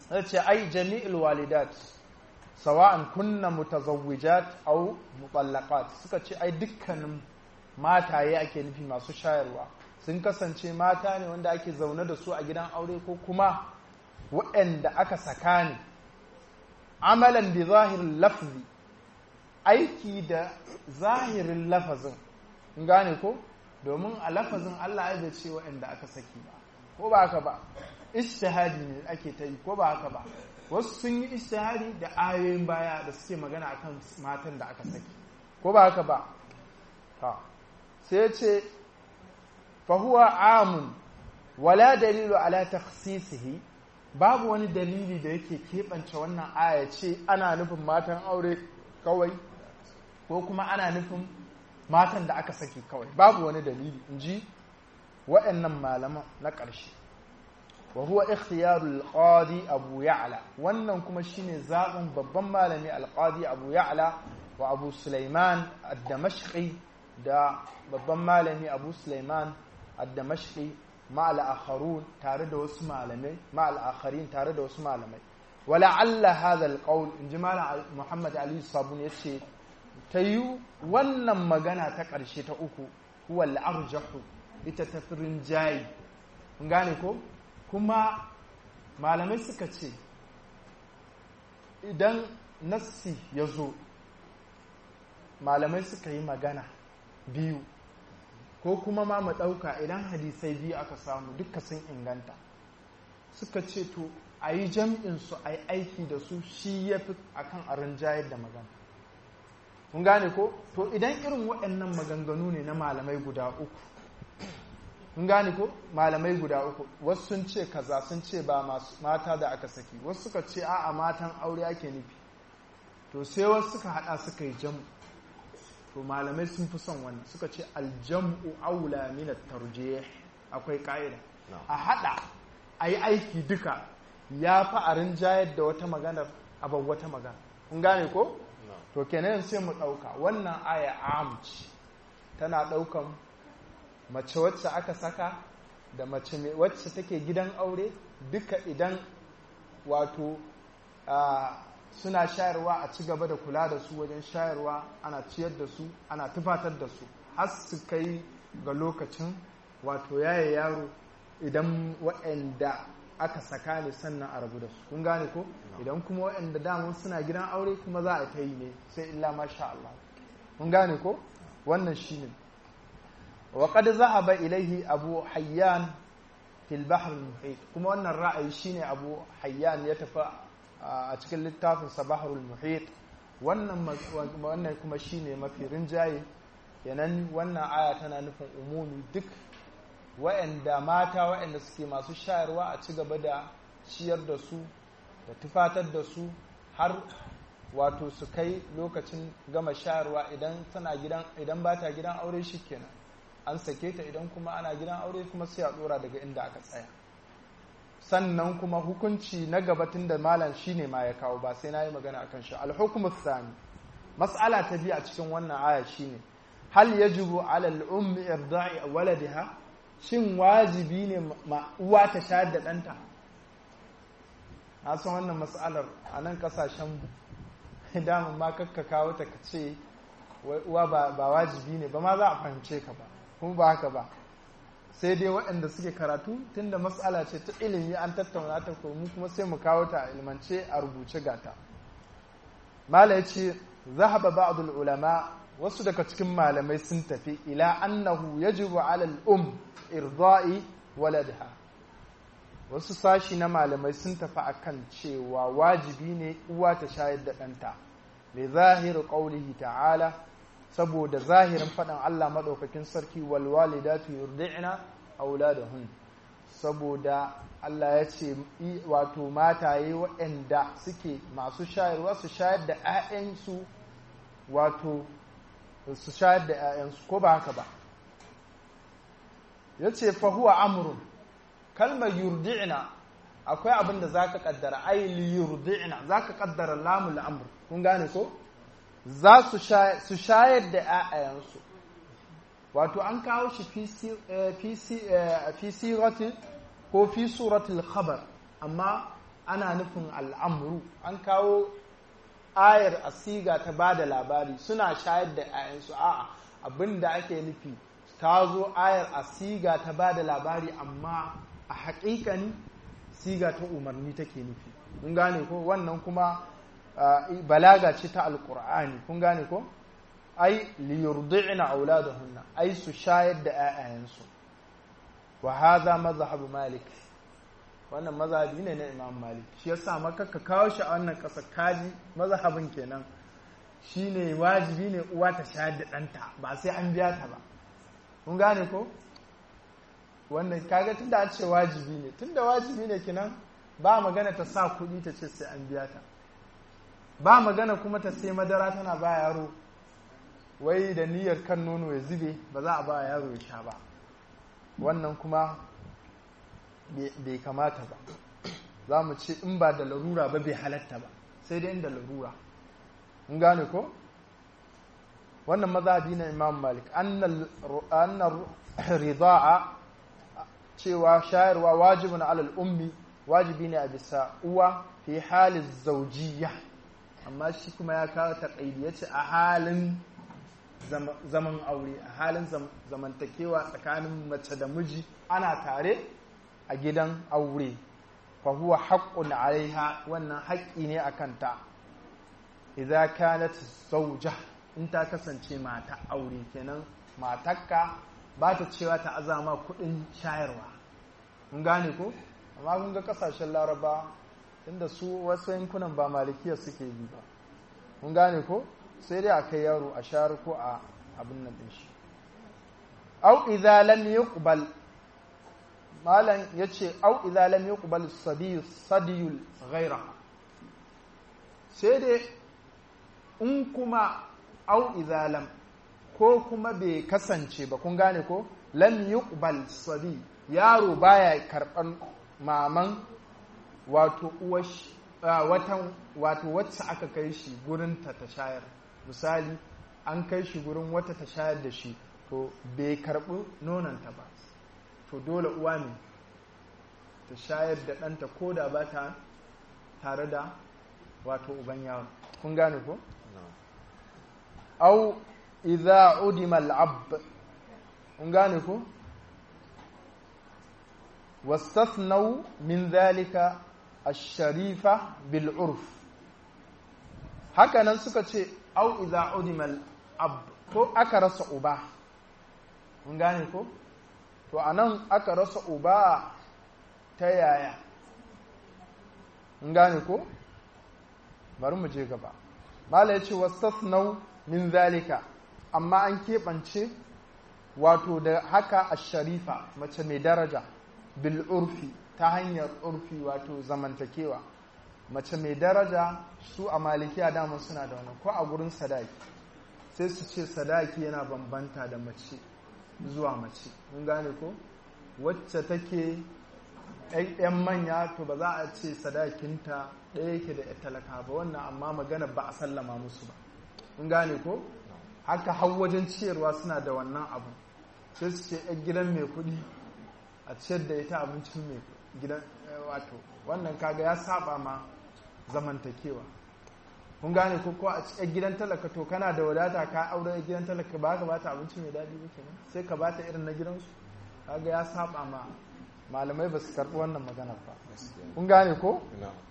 ya ce ai jami'il walidat sawa'an kunna mutazawwijat aw mutallaqat suka ce ai dukkanin mataye ake nufi masu shayarwa sun kasance mata ne wanda ake zaune da su a gidan aure ko kuma waɗanda aka saka ne amalan bi zahirin lafzi aiki da zahirin lafazin in gane ko domin a lafazin Allah ya bai ce waɗanda aka saki ba ko ba haka ba ishtihadi ne ake ta yi ko ba haka ba wasu sun yi ishtihadi da ayoyin baya da suke magana akan matan da aka saki ko ba haka ba sai ce fahuwa amun wala dalilu ala takhsisihi babu wani dalili da yake keɓance wannan aya ce ana nufin matan aure kawai ko kuma ana nufin matan da aka saki kawai babu wani dalili in ji waɗannan malaman na ƙarshe wa huwa ikhtiyarul qadi abu ya'la wannan kuma shine zaɓin babban malami al-qadi abu ya'la wa abu sulaiman ad-damashqi da babban malami abu sulaiman ad-damashqi ma'al akharun tare da wasu malamai ma'al akharin tare da wasu malamai wala alla hadha al-qawl inji malam muhammad ali sabun yace tayu wannan magana ta ƙarshe ta uku huwa al-arjahu ita tafirin jayi kun gane ko kuma malamai suka ce idan nassi ya zo malamai suka yi magana biyu ko kuma ma mu ɗauka idan hadisai biyu aka samu duka sun inganta suka ce to a yi jam'insu a yi aiki da su shi ya fi a kan a rinjayar da magana kun gane ko to idan irin waɗannan maganganu ne na malamai guda uku kun gane ko malamai guda uku wasu sun ce kaza sun ce ba mata da aka saki wasu suka ce a'a matan aure ake nufi to sai wasu suka hada suka yi jam'u to malamai sun fi son wannan suka ce aljam'u aula min at-tarjih akwai ka'ida a hada ayi aiki duka ya fi a rinjayar da wata magana a wata magana kun gane ko to kenan sai mu dauka wannan aya amci tana daukan mace wacce aka saka da mace wacce take gidan aure duka idan wato suna shayarwa a ci gaba da kula da su wajen shayarwa ana ciyar da su ana tufatar da su har su kai ga lokacin wato yaye yaro idan waɗanda aka saka ne sannan a rabu da su kun gane ko idan kuma waɗanda daman suna gidan aure kuma za a ta yi ne sai illa masha Allah kun gane ko wannan shine wa qad zahaba ilaihi abu hayyan fil bahr muhit kuma wannan ra'ayi shine abu hayyan ya tafi a cikin littafin sabaharul muhit wannan wannan kuma shine mafi rinjaye kenan wannan aya tana nufin umumi duk wa'anda mata wa'anda suke masu shayarwa a ci gaba da ciyar da su da tufatar da su har wato su kai lokacin gama shayarwa idan tana gidan idan ba ta gidan aure shikenan an sake ta idan kuma ana gidan aure kuma sai a dora daga inda aka tsaya sannan kuma hukunci na gabatin da malam shine ma ya kawo ba sai na yi magana akan shi alhukumu sani mas'ala ta biyu a cikin wannan aya shine hal yajibu ala al-ummi irda'i waladiha shin wajibi ne ma uwa ta shayar da ɗanta na san wannan mas'alar a nan kasashen damun ma kakka kawo ta ka ce uwa ba wajibi ne ba ma za a fahimce ka ba kuma ba haka ba sai dai waɗanda suke karatu tunda matsala ce ta ilimi an tattauna ta mu kuma sai mu kawo ta a ilmance a rubuce gata mala ya ce zahaba ba'dul ulama wasu daga cikin malamai sun tafi ila annahu yajibu ala al-um irda'i waladha wasu sashi na malamai sun tafi akan cewa wajibi ne uwa ta shayar da ɗanta li zahiru qaulihi ta'ala saboda zahirin faɗin Allah maɗaukakin sarki walwalidatu yurdi'na auladahun saboda Allah ya ce wato mataye waɗanda suke masu shayarwa su shayar da 'ya'yansu wato su shayar da 'ya'yansu ko ba haka ba ya ce fahuwa amurin kalmar yurdi'na akwai abin da za ka ƙaddara aili yurdi'na za ka ƙaddara lamul amur kun gane ko? za su shayar da ‘ya'yayensu wato an kawo shi fi siratil ko fi suratul khabar amma ana nufin al'amru an kawo ayar asiga ta ba da labari suna shayar da 'ya'yansu a'a abin da ake nufi ta zo ayar asiga ta ba da labari amma a haƙiƙani siga ta umarni take nufi kun gane ko wannan kuma balaga ce ta alƙur'ani kun gane ko ai liyurdi'na auladahunna ai su shayar da 'ya'yansu wa hadha mazhab malik wannan mazhabi ne na imam malik shi yasa maka ka kawo shi a wannan ƙasa kaji mazhabin kenan shine wajibi ne uwa ta shayar da ɗanta ba sai an biya ta ba kun gane ko wannan kaga tunda an ce wajibi ne tunda wajibi ne kenan ba magana ta sa kuɗi ta ce sai an biya ta ba magana kuma ta sai madara tana ba yaro wai da niyyar kan nono ya zube ba za a ba yaro ya sha ba wannan kuma bai kamata ba za mu ce in ba da larura ba bai halatta ba sai dai inda larura in gane ko wannan mazhabi na imam malik annar rida'a cewa shayarwa wajibin alal ummi wajibi ne a bisa uwa fi halin zaujiya amma shi kuma ya kawo taƙaidi ya ce a halin zaman aure a halin zamantakewa tsakanin mace da miji ana tare a gidan aure fa huwa haqqun alaiha wannan haƙƙi ne a kanta idza kanat zawja in ta kasance mata aure kenan matakka ba ta cewa ta azama kuɗin shayarwa mun gane ko amma kun ga kasashen laraba inda su wasu yankunan ba malikiya suke bi ba mun gane ko sai dai a kai yaro a shayar ko a abin nan ɗin shi au idza lam yuqbal malam yace au idza lam yuqbal sabiy sadiyul ghaira sai dai in kuma au idza lam ko kuma bai kasance ba kun gane ko lam yuqbal sabi yaro baya karban maman wato uwash watan wato wacce aka kai shi gurin ta ta shayar misali an kai shi gurin wata ta shayar da shi to bai karbi nonanta ba to dole uwa ne ta shayar da ɗanta ko da ba ta tare da wato uban yawon kun gane ko? au idza udima al'ab kun gane ko? واستثنوا من ذلك الشريفة بالعرف hakanan suka ce au idza udimal ab ko aka rasa uba mun gane ko to anan aka rasa uba ta yaya mun gane ko bari mu je gaba mala yace wastasnau min zalika amma an keɓance wato da haka ash-sharifa mace mai daraja bil urfi ta hanyar urfi wato zamantakewa mace mai daraja su a malikiya dama suna da wani ko a gurin sadaki sai su ce sadaki yana bambanta da mace zuwa mace mun gane ko wacce take yan manya to ba za a ce sadakinta ɗaya yake da talaka ba wannan amma magana ba a sallama musu ba mun gane ko haka har wajen ciyarwa suna da wannan abu sai su ce yan gidan mai kuɗi a ciyar da ita abincin mai gidan wato wannan kaga ya saba ma zamantakewa kun gane ko ko a cikin gidan talaka to kana da wadata ka aure gidan talaka ba ka bata abinci mai daɗi ba kenan sai ka bata irin na gidansu kaga ya saba ma malamai ba su karɓi wannan magana ba kun gane ko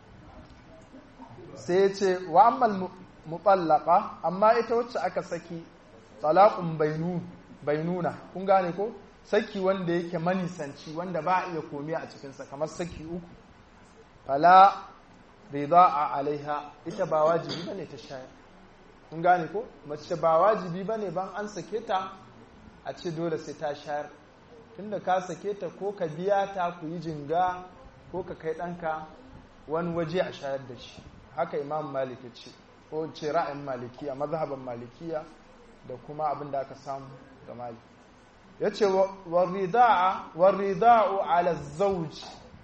sai ya ce wa ammal mutallaqa amma ita wacce aka saki talaqun bainuna kun gane ko saki wanda yake manisanci wanda ba a iya komi a cikinsa kamar saki uku fala rida'a alaiha ita ba wajibi bane ta shayar kun gane ko mace ba wajibi bane ban an sake ta a ce dole sai ta shayar tunda ka sake ta ko ka biya ta ku yi jinga ko ka kai ɗanka wani waje a shayar da shi haka imam malik ya ce ko ce ra'ayin malikiya mazhaban malikiya da kuma abin da aka samu ga malik ya ce warida'u ala zauj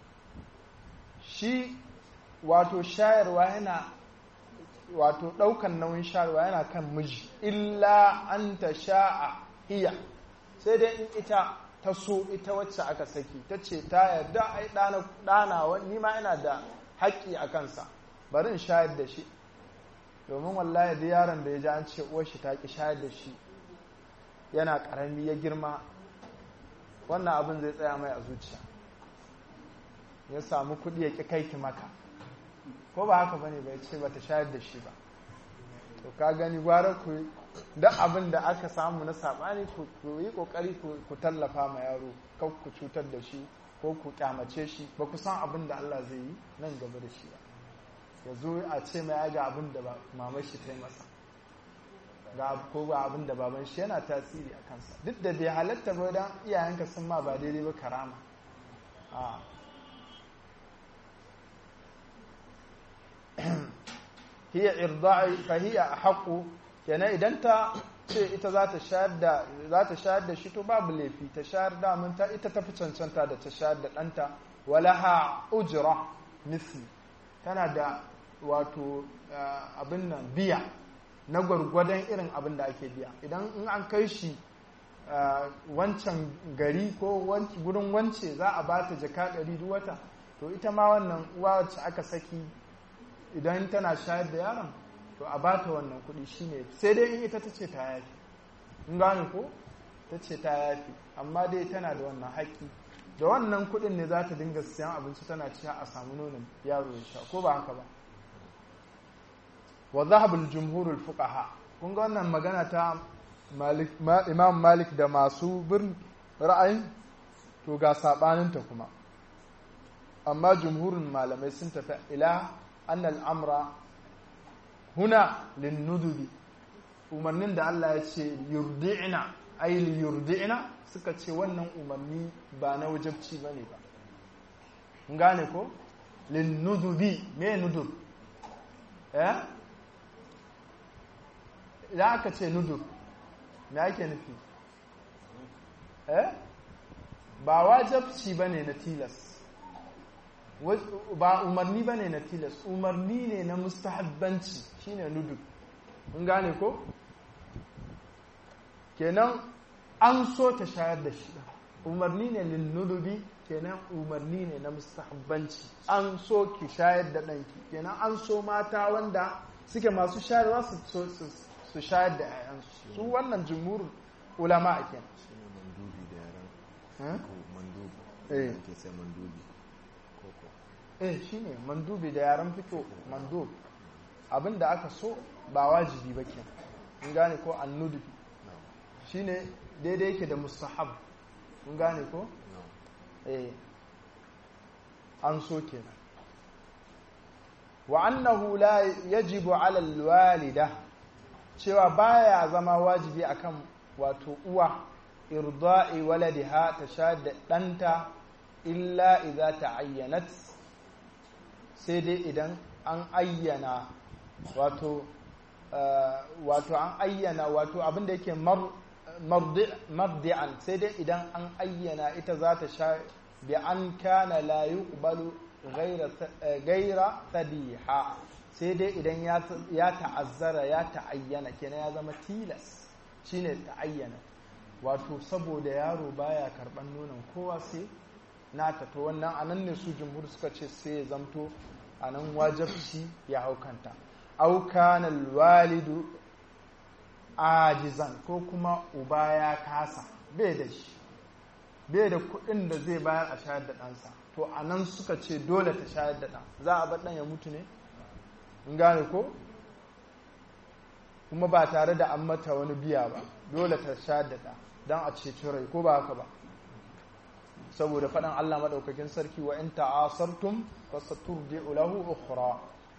shi wato shayarwa yana wato ɗaukan nauyin shayarwa yana kan miji illa an ta sha'a iya sai dai in ita ta so ita wacce aka saki ta ce ta yarda ai ɗana ni ma ina da haƙƙi a kansa bari in shayar da shi domin wallahi da yaron da ya ji an ce uwar shi ta ki shayar da shi yana ƙarami ya girma wannan abin zai tsaya mai a zuciya ya samu kuɗi ya ƙi kai ki maka ko ba haka bane bai ce bata shayar da shi ba to ka gani gwara ku da abin da aka samu na sabani ku yi kokari ku tallafa ma yaro kan ku cutar da shi ko ku kyamace shi ba ku san abin da Allah zai yi nan gaba da shi ba ya zo a ce mai ga abin da mamar shi ta yi masa ga ko ba abin da baban shi yana tasiri a kansa duk da bai halatta ba dan iyayenka sun ma ba daidai ba karama a hiya irda'i fa hiya haqu kenan idan ta ce ita za ta shayar da za ta shayar da shi to babu laifi ta shayar da mun ta ita tafi cancanta da ta shayar da ɗanta walaha ujra misli tana da wato abin nan biya na gwargwadon irin abin da ake biya idan in an kai shi wancan gari ko gurin wance za a ba ta jaka ɗari duk wata to ita ma wannan uwa wacce aka saki idan tana shayar da yaron to a bata wannan kuɗi shine sai dai in ita ta ce ta yafi in gane ko ta ce ta yafi amma dai tana da wannan haƙƙi da wannan kuɗin ne za ta dinga siyan abinci tana ciya a samu nonon yaro ya sha ko ba haka ba wa zahabul jumhurul fuqaha kun ga wannan magana ta imam malik da masu bin ra'ayin to ga sabaninta kuma amma jumhurin malamai sun tafi ila annal amra huna linnudubi umarnin da Allah ya ce yurdi'na ay yurdi'na suka ce wannan umarni ba na wajabci bane ba kun gane ko linnudubi me nudub eh idan aka ce nudub me ake nufi eh ba wajabci bane na tilas ba umarni ba ne na tilas umarni ne na mustahabbanci shine nudu mun gane ko kenan an so ta shayar da shi umarni ne lin nudubi kenan umarni ne na mustahabbanci an so ki shayar da ɗanki kenan an so mata wanda suke masu shayarwa su shayar da 'ya'yansu su wannan jumhurin ulama a kenan mandubi ke sai mandubi eh shine mandubi da yaran fito mandub abinda aka so ba wajibi ba ke in gane ko annudubi shine daidai yake da mustahab in gane ko eh an so kenan wa annahu la yajibu ala alwalida cewa baya zama wajibi akan wato uwa irda'i waladiha ta sha da ɗanta illa idza ta'ayyanat sai dai idan an ayyana wato wato an ayyana wato abin da yake mardi'an sai dai idan an ayyana ita za ta sha bi an kana la yuqbalu gaira sadiha sai dai idan ya ta'azzara ya ta'ayyana kenan ya zama tilas shine ta'ayyana wato saboda yaro baya karban nonon kowa sai nata to wannan anan ne su jumhur suka ce sai ya zamto anan wajabci ya haukanta au kana walidu ajizan ko kuma uba ya kasa bai da shi bai da kuɗin da zai bayar a shayar da ɗansa to anan suka ce dole ta shayar da ɗan za a bar ɗan ya mutu ne in gane ko kuma ba tare da an mata wani biya ba dole ta shayar da ɗan don a ceci rai ko ba haka ba saboda faɗin Allah maɗaukakin sarki wa in ta'asartum fasaturdi'u lahu ukhra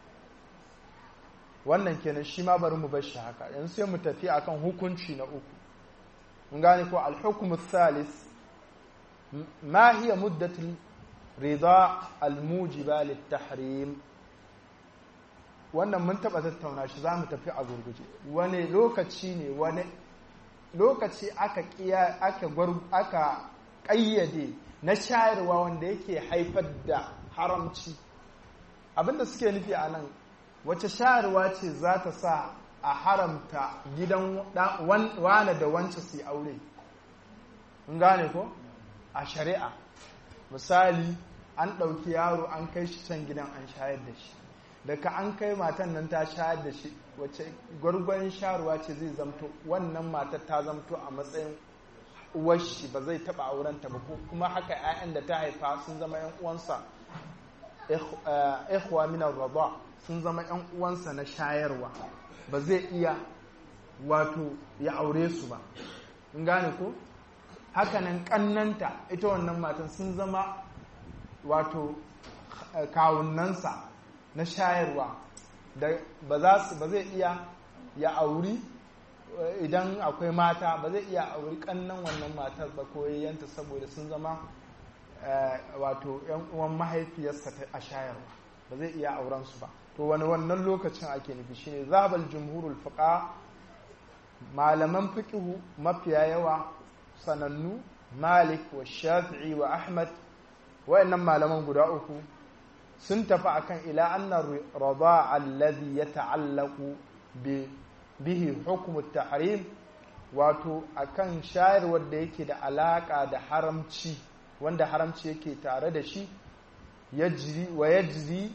wannan kenan shi ma bari mu bar shi haka yanzu sai mu tafi akan hukunci na uku mun gane ko al-hukm thalith ma hiya muddatul rida al-mujiba lit-tahrim wannan mun taba tattauna shi zamu tafi a gurguje wani lokaci ne wani lokaci aka kiya aka aka ƙayyade na shayarwa wanda yake haifar da haramci abinda suke nufi a nan wace shayarwa ce za ta sa a haramta gidan wane da wance su aure in gane ko a shari'a misali an ɗauki yaro an kai shi can gidan an shayar da shi daga an kai matan nan ta shayar da shi wacce gwargwarin sharuwa ce zai zamto wannan matar ta zamto a matsayin uwar shi ba zai taɓa aurenta ba kuma haka 'ya'yan da ta haifa sun zama 'yan uwansa ikhwa min ar sun zama 'yan uwansa na shayarwa ba zai iya wato ya aure su ba in gane ko hakanan kannanta ita wannan matan sun zama wato kawunansa na shayarwa da ba zai iya ya auri idan akwai mata ba zai iya auri kannan wannan matar ba ko yayyanta saboda sun zama wato yan uwan mahaifiyarsa a shayarwa ba zai iya auren su ba to wani wannan lokacin ake nufi shine zabal jumhurul fuqa malaman fiqhu mafiya yawa sanannu malik wa shafi'i wa ahmad wayannan malaman guda uku sun tafi akan ila anna rada alladhi yata'allaqu bi bihi hukmu tahrim wato akan shayarwar da yake da alaka da haramci wanda haramci yake tare da shi yajri wa yajri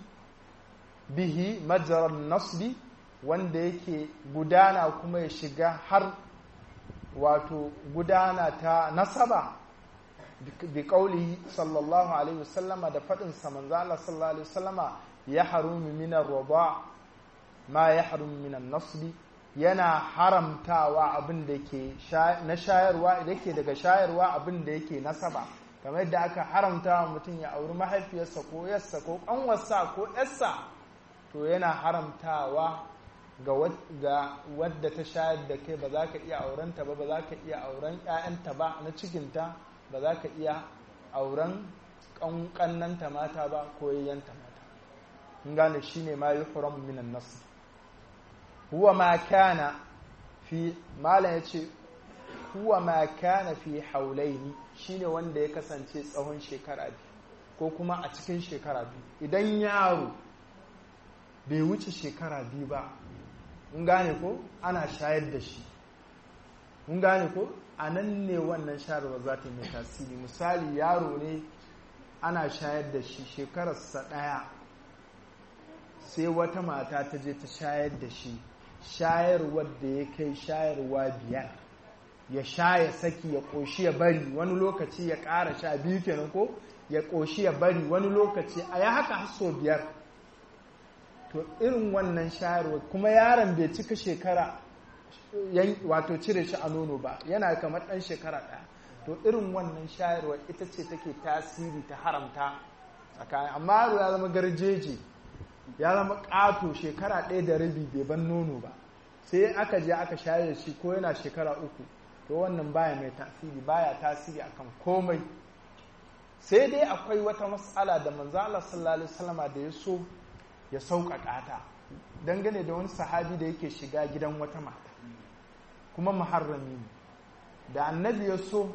bihi majrar nasbi wanda yake gudana kuma ya shiga har wato gudana ta nasaba bi kauli sallallahu alaihi wasallama da faɗin sa manzo Allah sallallahu alaihi wasallama ya harumu min ar-rida ma ya harumu min an-nasbi yana haramtawa abin da ke na shayarwa da yake daga shayarwa abin da yake nasaba kamar yadda aka haramta mutum ya auri mahaifiyarsa ko yarsa ko kanwarsa ko yarsa to yana haramtawa ga wadda ta shayar da kai ba za ka iya aurenta ba ba za ka iya auren 'ya'yanta ba na cikinta ba za ka iya auren ƙannanta mata ba ko yayyanta mata in gane shi ne ma yi huram minan nasu huwa ma kana fi malam ya ce huwa ma kana fi haulaini shine wanda ya kasance tsawon shekara biyu ko kuma a cikin shekara biyu idan yaro bai wuce shekara biyu ba mun gane ko ana shayar da shi mun gane ko a nan ne wannan shayarwa za ta yi mai tasiri misali yaro ne ana shayar da shi shekararsa ɗaya sai wata mata ta je ta shayar da shi shayarwar da ya kai shayarwa biyar ya sha ya saki ya ƙoshi ya bari wani lokaci ya ƙara sha biyu kenan ko ya ƙoshi ya bari wani lokaci a ya haka haso biyar to irin wannan shayarwa kuma yaron bai cika shekara wato cire shi a nono ba yana kamar ɗan shekara ɗaya to irin wannan shayarwa ita ce take tasiri ta haramta tsakanin amma yaro ya zama garjeji ya zama ƙato shekara ɗaya da rabi bai ban nono ba sai aka je aka shayar da shi ko yana shekara uku to wannan baya mai tasiri baya tasiri akan komai sai dai akwai wata matsala da manzo Allah sallallahu alaihi wasallama da ya so ya sauƙaƙa ta dangane da wani sahabi da yake shiga gidan wata mata kuma muharrami ne da annabi ya so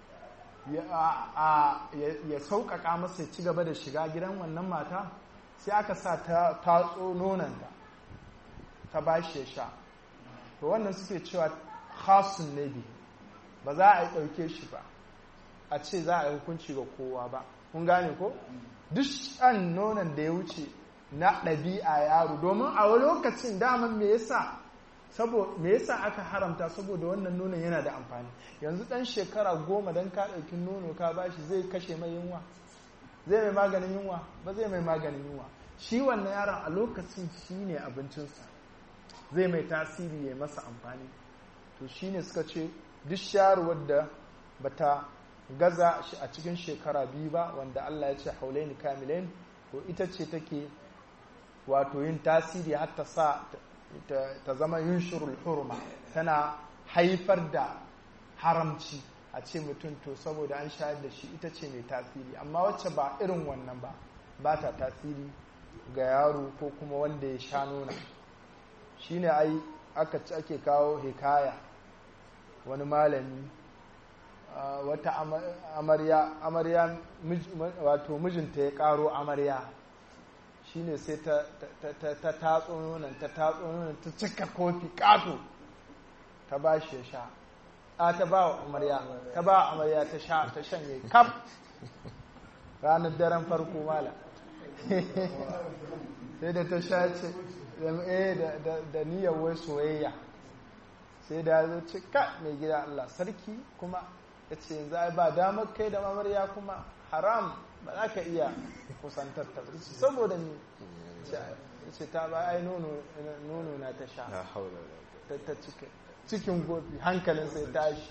ya sauƙaƙa masa ya ci gaba da shiga gidan wannan mata sai aka sa ta tatso nonanta ta ba shi ya sha to wannan suke cewa khasun ne bi ba za a yi ɗauke shi ba a ce za a yi hukunci ga kowa ba kun gane ko duk shan nonon da ya wuce na ɗabi'a yaro domin a wani lokacin daman me yasa me yasa aka haramta saboda wannan nonon yana da amfani yanzu ɗan shekara goma don ka ɗauki nono ka bashi zai kashe mai yunwa zai mai maganin yunwa ba zai mai maganin yunwa shi wannan yaron a lokacin shi ne abincinsa zai mai tasiri ya masa amfani to shi ne suka ce duk sharuwar da bata gaza shi a cikin shekara biyu ba wanda Allah ya ce haulaini kamilain to ita ce take wato yin tasiri har ta sa ta zama yunshurul hurma tana haifar da haramci a ce mutum to saboda an shayar da shi ita ce mai tasiri amma wacce ba irin wannan ba ba ta tasiri ga yaro ko kuma wanda ya sha nuna shine ai aka ci ake kawo hikaya wani malami wata amarya amarya wato mijinta ya karo amarya shine sai ta tatso nonon ta tatso nonon ta cika kofi kato ta ba shi ya sha a ta ba wa amarya ta ba wa amarya ta sha ta shanye kaf ranar daren farko mala sai da ta sha ce da niyyar wai soyayya sai da zo ce ka mai gida Allah sarki kuma ya ce yanzu ai ba damar kai da amarya kuma haram ba za ka iya kusantar ta saboda ni ce ta ba ai nono na ta sha ta cikin cikin gobi hankalin sai tashi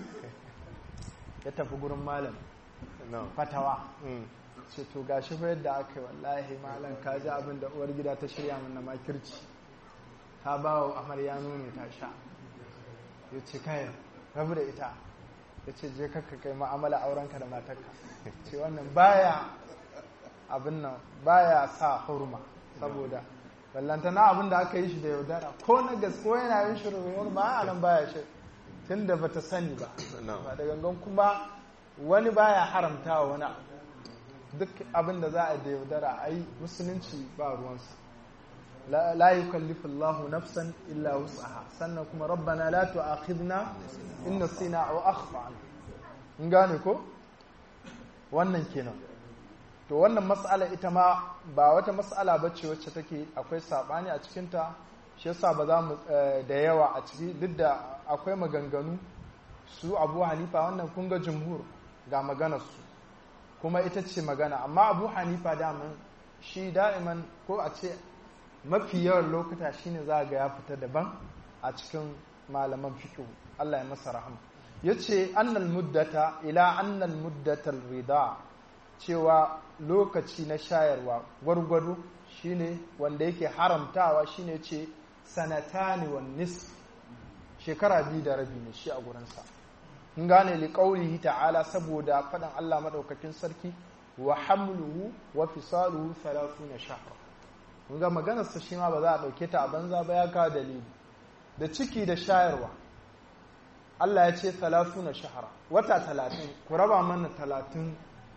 ya tafi gurin malam fatawa ce to gashi fa yadda aka yi wallahi malam ka ji abin da uwar gida ta shirya mana makirci ta ba wa amarya nono ta sha ya ce kai rabu da ita ya ce je kakka kai ma'amala aurenka da matarka ce wannan baya abin nan baya sa hurma saboda ballantana abin da aka yi shi da yaudara ko na gasko yana yin shirin ba a nan baya shi tun da bata sani ba ba da gangan kuma wani baya haramta wa wani duk abin da za a da yaudara a yi musulunci ba ruwansa la yukallifu Allahu nafsan illa wus'aha sannan kuma rabbana la tu'akhidna in nasina aw akhtana in gane ko wannan kenan to wannan mas'ala ita ma ba wata mas'ala bace wacce take akwai sabani a cikin ta shi yasa ba za mu da yawa a ciki duk da akwai maganganu su Abu Hanifa wannan kun ga jumhur ga maganar su kuma ita ce magana amma Abu Hanifa daman shi da'iman ko a ce mafi yawan lokuta shine za ga ya fita daban a cikin malaman fiqh Allah ya masa rahama yace annal muddata ila annal muddatal rida cewa lokaci na shayarwa gwargwado shine wanda yake haramtawa shine ce sanatani wan nisf shekara biyu da rabi ne shi a gurinsa in gane li qaulihi ta'ala saboda faɗan Allah madaukakin sarki wa hamluhu wa fisaluhu 30 shahra kun ga maganar sa shi ma ba za a dauke ta a banza ba ya kawo dalili da ciki da shayarwa Allah ya ce 30 shahra wata 30 ku raba mana 30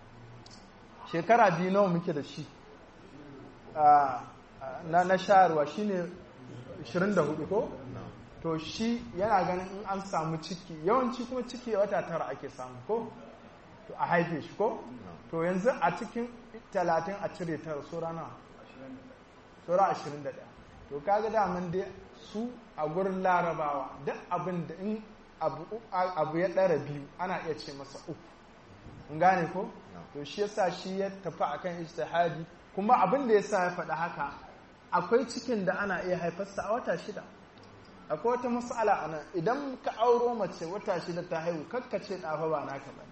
shekara biyu nawa muke da shi na na shayarwa shine 24 ko to shi yana ganin in an samu ciki yawanci kuma ciki wata tara ake samu ko to a haife shi ko to yanzu a cikin 30 a cire tara sura na sura 21 to kaga daman dai su a gurin larabawa duk abin da in abu ya ɗara biyu ana iya ce masa uku in gane ko to shi yasa shi ya tafi akan ijtihadi kuma abin da yasa ya faɗi haka akwai cikin da ana iya haifarsa a wata shida akwai wata mas'ala a nan idan ka auro mace wata shida ta haihu kakkace ɗafa ba naka ba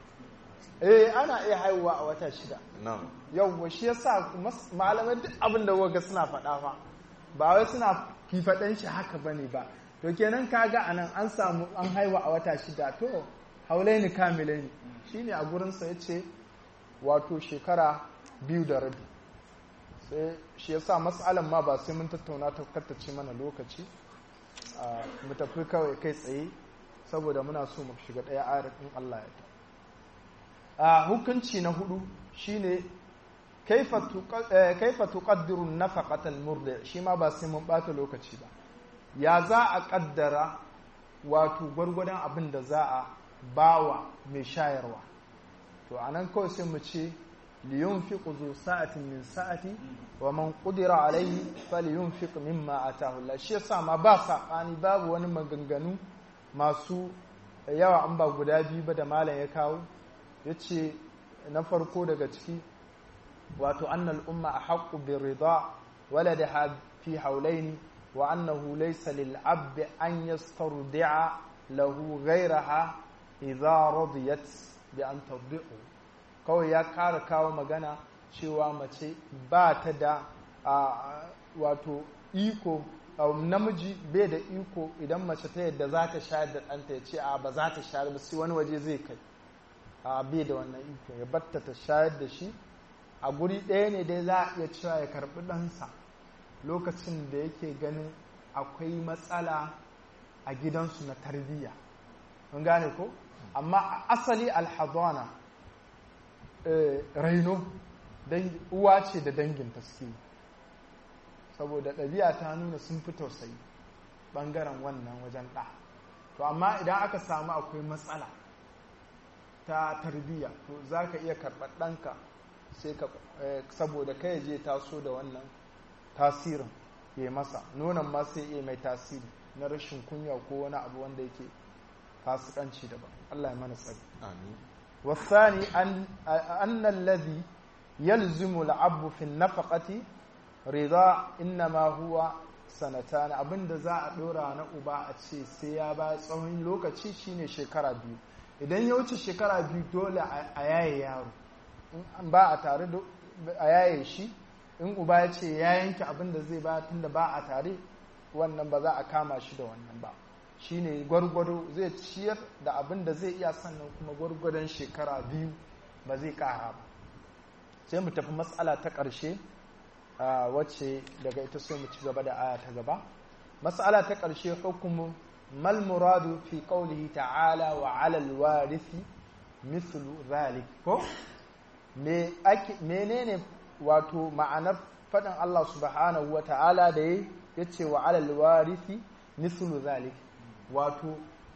eh ana iya haihuwa a wata shida yau shi yasa malamai duk abin da waga suna faɗa fa ba wai suna fifaɗan shi haka bane ba to kenan kaga anan an samu an haihuwa a wata shida to haulaini kamilaini shine a gurinsa ya ce wato shekara biyu da rabi sai shi yasa matsalan ma ba sai mun tattauna ta kattace mana lokaci mu tafi kawai kai tsaye saboda muna so mu shiga ɗaya ayar in Allah ya ta hukunci na hudu shine kaifa tuqaddiru nafaqatal murdi shi ma ba sai mun bata lokaci ba ya za a kaddara wato gwargwadon abin da za a bawa mai shayarwa to anan kawai sai mu ce liyunfiq zu sa'atin min sa'ati wa man qudira alayhi falyunfiq mimma atahu Allah shi yasa ma ba sabani babu wani maganganu masu yawa an ba guda biyu ba da malam ya kawo yace na farko daga ciki wato annal umma ahqqu bi rida waladaha fi hawlaini wa annahu laysa lil abdi an yastardi'a lahu ghayraha idza radiyat bi an tadbi'u kawai ya kara kawo magana cewa mace ba ta da wato iko namiji bai da iko idan mace ta yadda za ta shayar da ɗanta ya ce a ba za ta shayar ba sai wani waje zai kai a bai da wannan iko ya batta ta shayar da shi a guri ɗaya ne dai za a iya cewa ya karɓi ɗansa lokacin da yake ganin akwai matsala a gidansu na tarbiyya mun gane ko amma asali alhazana raino uwa ce da dangin taski saboda ɗabi'a ta nuna sun fi tausayi ɓangaren wannan wajen ɗa to amma idan aka samu akwai matsala ta tarbiyya to za ka iya karɓar ɗanka sai ka saboda kai je taso da wannan tasirin ya masa nonon ma sai iya mai tasiri na rashin kunya ko wani abu wanda yake fasikanci daban Allah ya mana tsari amin wasani an alladhi yalzimu al'abbu fi nafaqati rida innama huwa sanatan abinda za a dora na uba a ce sai ya ba tsawon lokaci shine shekara biyu idan ya wuce shekara biyu dole a yaye yaro in ba a tare da a yaye shi in uba ya ce ya yanke abinda zai ba tunda ba a tare wannan ba za a kama shi da wannan ba shine gwargwado zai ciyar da abin da zai iya sannan kuma gwargwadon shekara biyu ba zai kara ba sai mu tafi matsala ta ƙarshe wacce daga ita sai mu ci gaba da aya ta gaba matsala ta ƙarshe hukumu mal muradu fi qawlihi ta'ala wa 'ala al-warithi mithlu zalik ko me ake menene wato ma'anar faɗin Allah subhanahu wa ta'ala da yace wa 'ala al-warithi mithlu zalik wato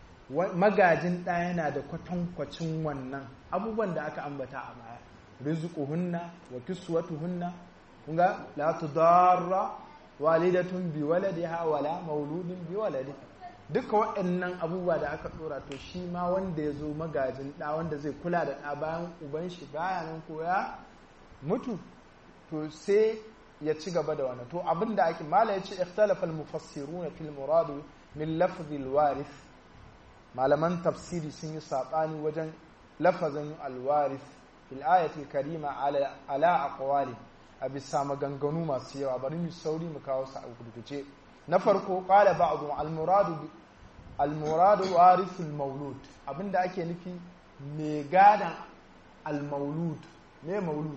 magajin ɗa yana da kwatankwacin wannan abubuwan da aka ambata a baya rizquhunna wa kiswatuhunna kunga la tudarra walidatun bi waladiha wala mauludin bi waladi duka waɗannan abubuwa da aka dora to shi ma wanda ya zo magajin ɗa wanda zai kula da ɗa bayan uban shi baya nan ko ya mutu to sai ya ci gaba da wannan to abinda ake mala yace ikhtalafa al-mufassiruna fil muradu min lafzil warith malaman tafsiri sun yi saɓani wajen lafazin alwarith fil ayatul karima ala aqwali a bisa maganganu masu yawa bari mu sauri mu kawo su a gurguje na farko qala ba'dhu al-muradu al-muradu warithul maulud abinda ake nufi me gadan al-maulud me maulud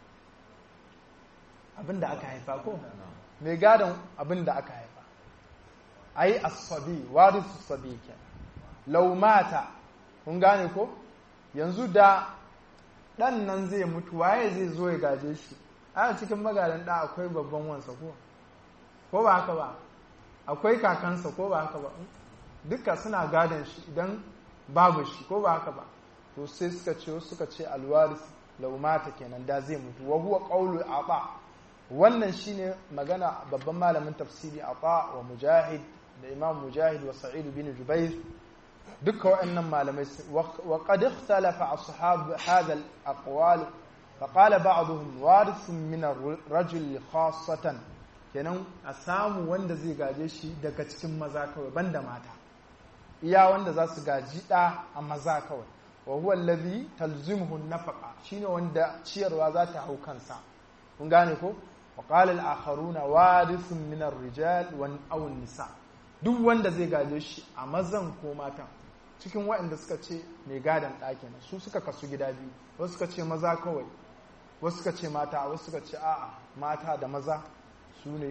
abinda aka haifa ko me gadan abinda aka haifa ai as-sabi warisu sabi kenan law mata kun gane ko yanzu da dan nan zai mutu waye zai zo ya gaje shi a cikin magadan da akwai babban wansa ko ko ba haka ba akwai kakansa ko ba haka ba duka suna gadon shi idan babu shi ko ba haka ba to sai suka ce suka ce alwaris law mata kenan da zai mutu wa huwa qawlu ata wannan shine magana babban malamin tafsiri ata wa mujahid da imam mujahid wa sa'id bin jubair duka waɗannan malamai wa qad ikhtalafa ashab hadha al-aqwal fa qala ba'dhum warithun min ar-rajul khassatan kenan a samu wanda zai gaje shi daga cikin maza kawai banda mata iya wanda za su gaji da a maza kawai wa huwa allazi talzimuhu an-nafaqa shine wanda ciyarwa za ta hau kansa kun gane ko wa qala al-akharuna warithun min ar-rijal wa aw an-nisa duk wanda zai gaje shi a mazan ko matan cikin waɗanda suka ce mai gadon ɗakin su suka kasu gida biyu wasu suka ce maza kawai wasu suka ce mata wasu suka ce a'a mata da maza su ne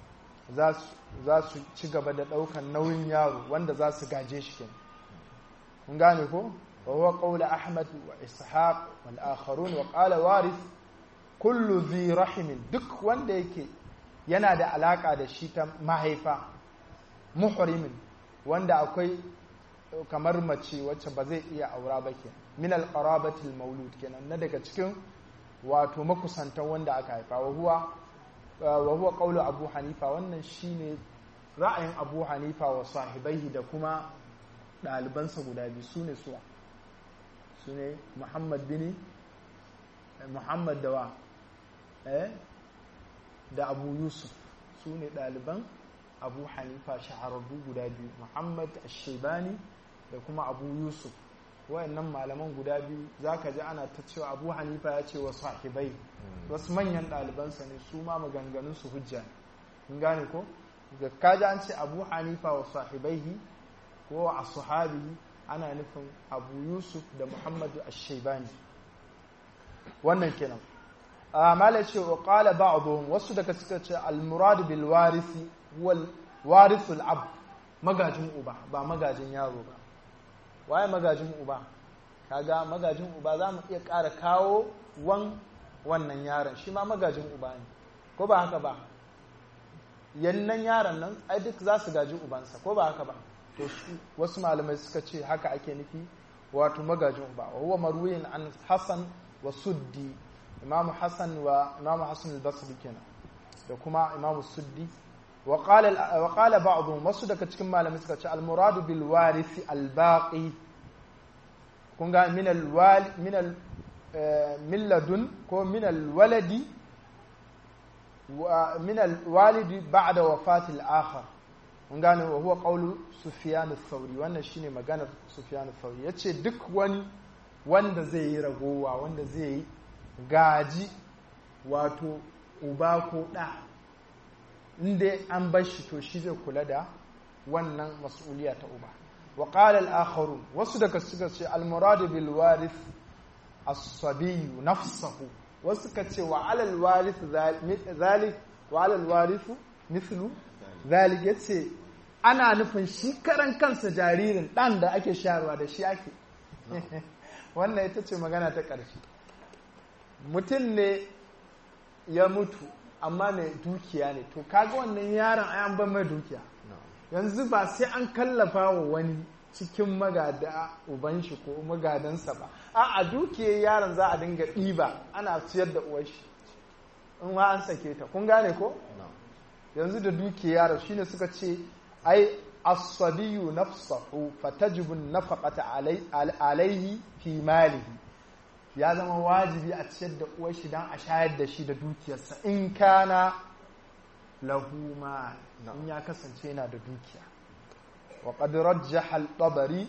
za su ci gaba da ɗaukan nauyin yaro wanda za su gaje shi kenan kun gane ko wa huwa qawla ahmad wa ishaq wal akharun wa qala warith kullu dhi rahimin duk wanda yake yana da alaka da shi ta mahaifa muhrimin wanda akwai kamar mace wacce ba zai iya aura ba ke min alqarabatil maulud kenan na daga cikin wato makusantan wanda aka haifa wa huwa wa huwa qawlu abu hanifa wannan shine ra'ayin abu hanifa wa sahibaihi da kuma ɗalibansa guda biyu sune suwa sune muhammad bin muhammad dawa eh da abu yusuf sune ɗaliban abu hanifa shahararru guda biyu muhammad ashebani da kuma abu yusuf wayannan malaman guda biyu za ka ji ana ta cewa abu hanifa ya ce wa sahibai wasu manyan ɗalibansa ne su ma maganganun su hujja ne gane ko ga kaji an ce abu hanifa wa sahibaihi ko a sahabi ana nufin abu yusuf da muhammadu ashebani wannan kenan mala ce wa qala ba'dhum wasu daga suka ce al-murad bil warisi wal warithul ab magajin uba ba magajin yaro ba waye magajin uba kaga magajin uba za mu iya ƙara kawo wan wannan yaron shi ma magajin uba ne ko ba haka ba yannan yaron nan ai duk za su gaji ubansa ko ba haka ba to su wasu malamai suka ce haka ake nufi wato magajin uba wa huwa marwiyin an hasan wa suddi imamu hasan wa imamu hasan al-basri kenan da kuma imamu suddi wa qala wa qala ba'dhum wasu daga cikin malamai suka ce al-muradu bil warisi al-baqi kun ga min al-wali min al min ladun ko min al-waladi wa min al-walidi ba'da wafati al-akhar mun gane wa huwa qawlu sufyan ath-thawri wannan shine maganar sufyan ath-thawri yace duk wani wanda zai yi ragowa wanda zai yi gaji wato uba ko ɗa inda an bar shi to shi zai kula da wannan mas'uliya ta uba wa qala al-akharun wasu daga suka ce al-murad bil warith as-sabiy nafsuhu wasu ka ce wa ala al-warith zalik wa ala al-warith mithlu zalik yace ana nufin shi karan kansa jaririn dan da ake shayarwa da shi ake wannan ita ce magana ta ƙarshe mutum ne ya mutu amma mai dukiya ne to kaga wannan yaron an ban mai dukiya yanzu ba sai an kallafa wa wani cikin magada uban shi ko magadansa ba a a dukiyar yaron za a dinga ɗiba ana ciyar da uwar shi in ma an sake ta kun gane ko yanzu da dukiyar yaron shine suka ce ai as-sabiyu nafsahu fatajibu an-nafaqata alayhi fi malihi ya zama wajibi a ciyar da uwar shi dan a shayar da shi da dukiyarsa in kana lahu ma in ya kasance yana da dukiya wa qad rajjaha al-tabari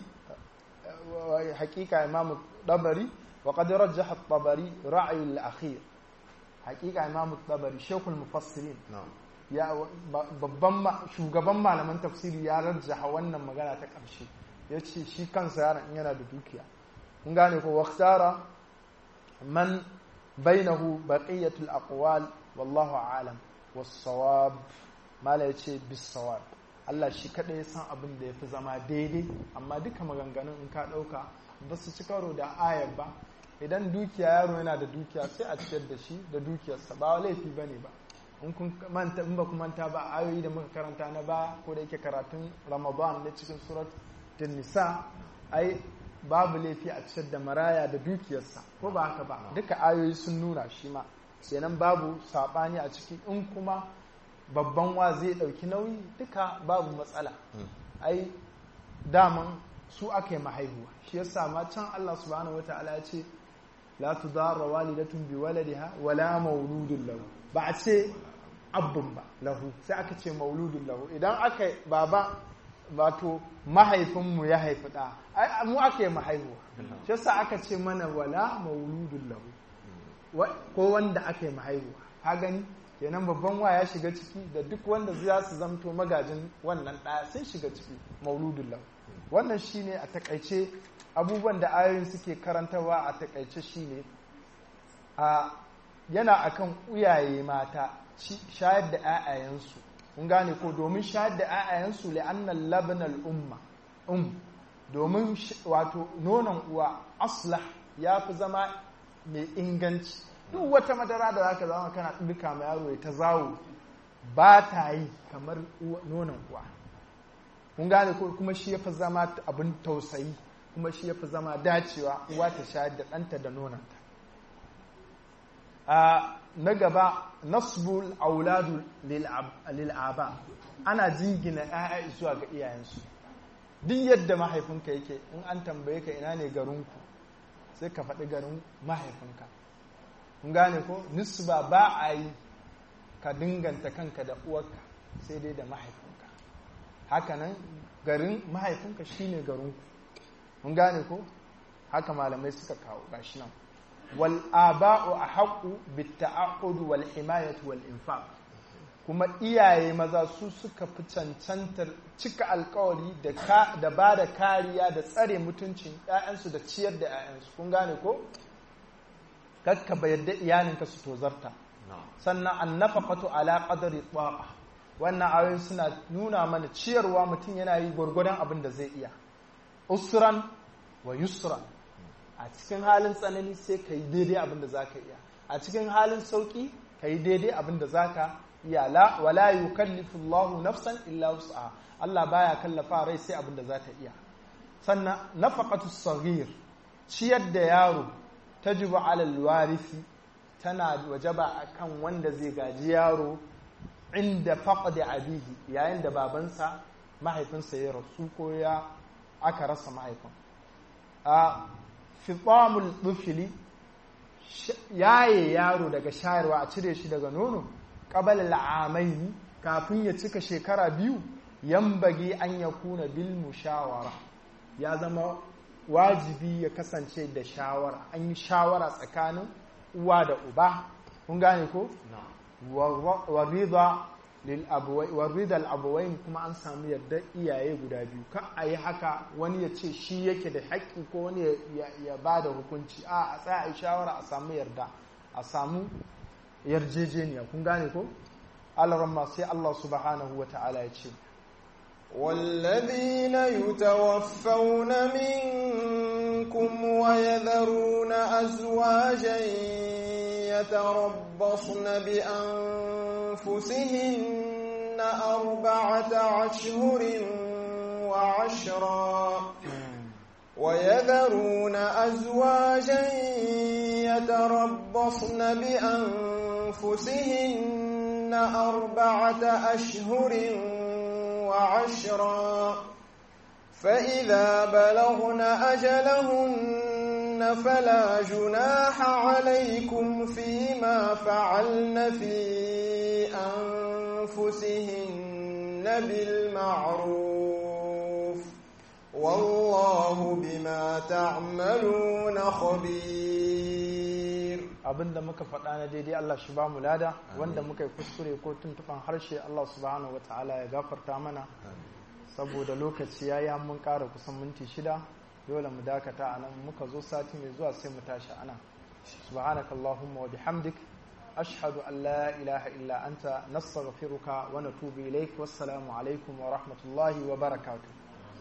haqiqa imam tabari wa qad rajjaha al-tabari ra'y al-akhir haqiqa imam tabari shaykhul mufassirin ya babban shugaban malaman tafsiri ya rajjaha wannan magana ta ƙarshe ya ce shi kansa yaron yana da dukiya kun gane ko waktara man bainahu baqiyatul aqwal wallahu a'lam was-sawab mala yace bis-sawab Allah shi kadai ya san abin da yafi zama daidai amma duka maganganun in ka dauka ba su ci karo da ayar ba idan dukiya yaro yana da dukiya sai a ciyar da shi da dukiyarsa ba laifi bane ba in kun manta in ba ku manta ba ayoyi da muka karanta na ba ko da yake karatun Ramadan na cikin surat nisa ai babu laifi a ciyar da maraya da dukiyarsa ko ba haka ba duka ayoyi sun nuna shi ma kenan babu sabani a ciki in kuma babban wa zai dauki nauyi duka babu matsala ai daman su aka yi mahaihuwa shi yasa ma can Allah subhanahu wataala ya ce la tudarra walidatun bi waladiha wala mauludun lahu ba a ce abun ba lahu sai aka ce mauludun lahu idan aka baba wato mahaifinmu ya haifi ɗa ai mu aka yi mahaihuwa shi yasa aka ce mana wala mauludun lahu ko wanda aka yi mahaihuwa ka gani kenan babban wa ya shiga ciki da duk wanda za su zamto magajin wannan ɗaya sun shiga ciki mauludun lahu wannan shine a takaice abubuwan da ayoyin suke karantarwa a takaice shine a yana akan uyaye mata shayar da 'ya'yayensu kun gane ko domin shayar da 'ya'yayensu la'annan labnal umma um domin wato nonon uwa aslah ya fi zama mai inganci duk wata madara da zaka zama kana duka ma yaro ya ta zawo ba ta yi kamar nonon uwa kun gane ko kuma shi ya fi zama abin tausayi kuma shi ya fi zama dacewa uwa ta shayar da ɗanta da nononta na gaba nasbul auladu lil'aba ana jingina ‘ya'ya zuwa ga iyayensu duk yadda mahaifinka yake in an tambaye ka ina ne garinku sai ka faɗi garin mahaifinka kun gane ko nisba ba a yi ka dinganta kanka da uwarka sai dai da mahaifinka hakanan garin mahaifinka shine garinku kun gane ko haka malamai suka kawo gashi nan والآباء أحق بالتعقد والحماية والإنفاق kuma iyaye maza su suka fi cancantar cika alkawari da ba da kariya da tsare mutuncin 'ya'yansu da ciyar da 'ya'yansu kun gane ko? kakka ba yadda iyalinka su tozarta sannan an nafaqatu ala qadari taqa wannan ayoyin suna nuna mana ciyarwa mutum yana yi gwargwadon abin da zai iya usran wa yusran a cikin halin tsanani sai ka yi daidai abin da za ka iya a cikin halin sauƙi ka yi daidai abin da za ka iya la wala yukallifu Allahu nafsan illa wus'aha Allah baya kallafa rai sai abin da za ta iya sannan nafaqatu saghir ciyar da yaro tajibu ala alwarisi tana wajaba akan wanda zai gaji yaro inda faqdi abihi yayin da babansa mahaifinsa ya rasu ko ya aka rasa mahaifin a fitamul dufili yaye yaro daga shayarwa a cire shi daga nono qabala al'amaini kafin ya cika shekara biyu yambage an ya kuna bil mushawara ya zama wajibi ya kasance da shawara an yi shawara tsakanin uwa da uba kun gane ko warida al'abuwain kuma an samu yadda iyaye guda biyu ka a yi haka wani ya ce shi yake da haƙƙi ko wani ya ba da hukunci a a tsaya a yi shawara a samu yarda a samu yarjejeniya kun gane ko alaramma sai Allah subhanahu wa ta'ala ya ce والذين يتوفون منكم ويذرون أزواجا يتربصن بأنفسهن أربعة أشهر وعشرا ويذرون أزواجا يتربصن بأنفسهن أربعة أشهر وعشرا فإذا بلغن أجلهن فلا جناح عليكم فيما فعلن في أنفسهن بالمعروف والله بما تعملون خبير abinda muka faɗa na daidai Allah shi ba mu lada wanda muka yi kuskure ko tuntuɓan harshe Allah subhanahu wa ta'ala ya gafarta mana saboda lokaci ya yi mun ƙara kusan minti shida dole mu dakata a nan muka zo sati mai zuwa sai mu tashi a nan subhanaka Allahumma wa bihamdik ashhadu an la ilaha illa anta nastaghfiruka wa natubu ilaik wassalamu alaikum wa rahmatullahi wa barakatuh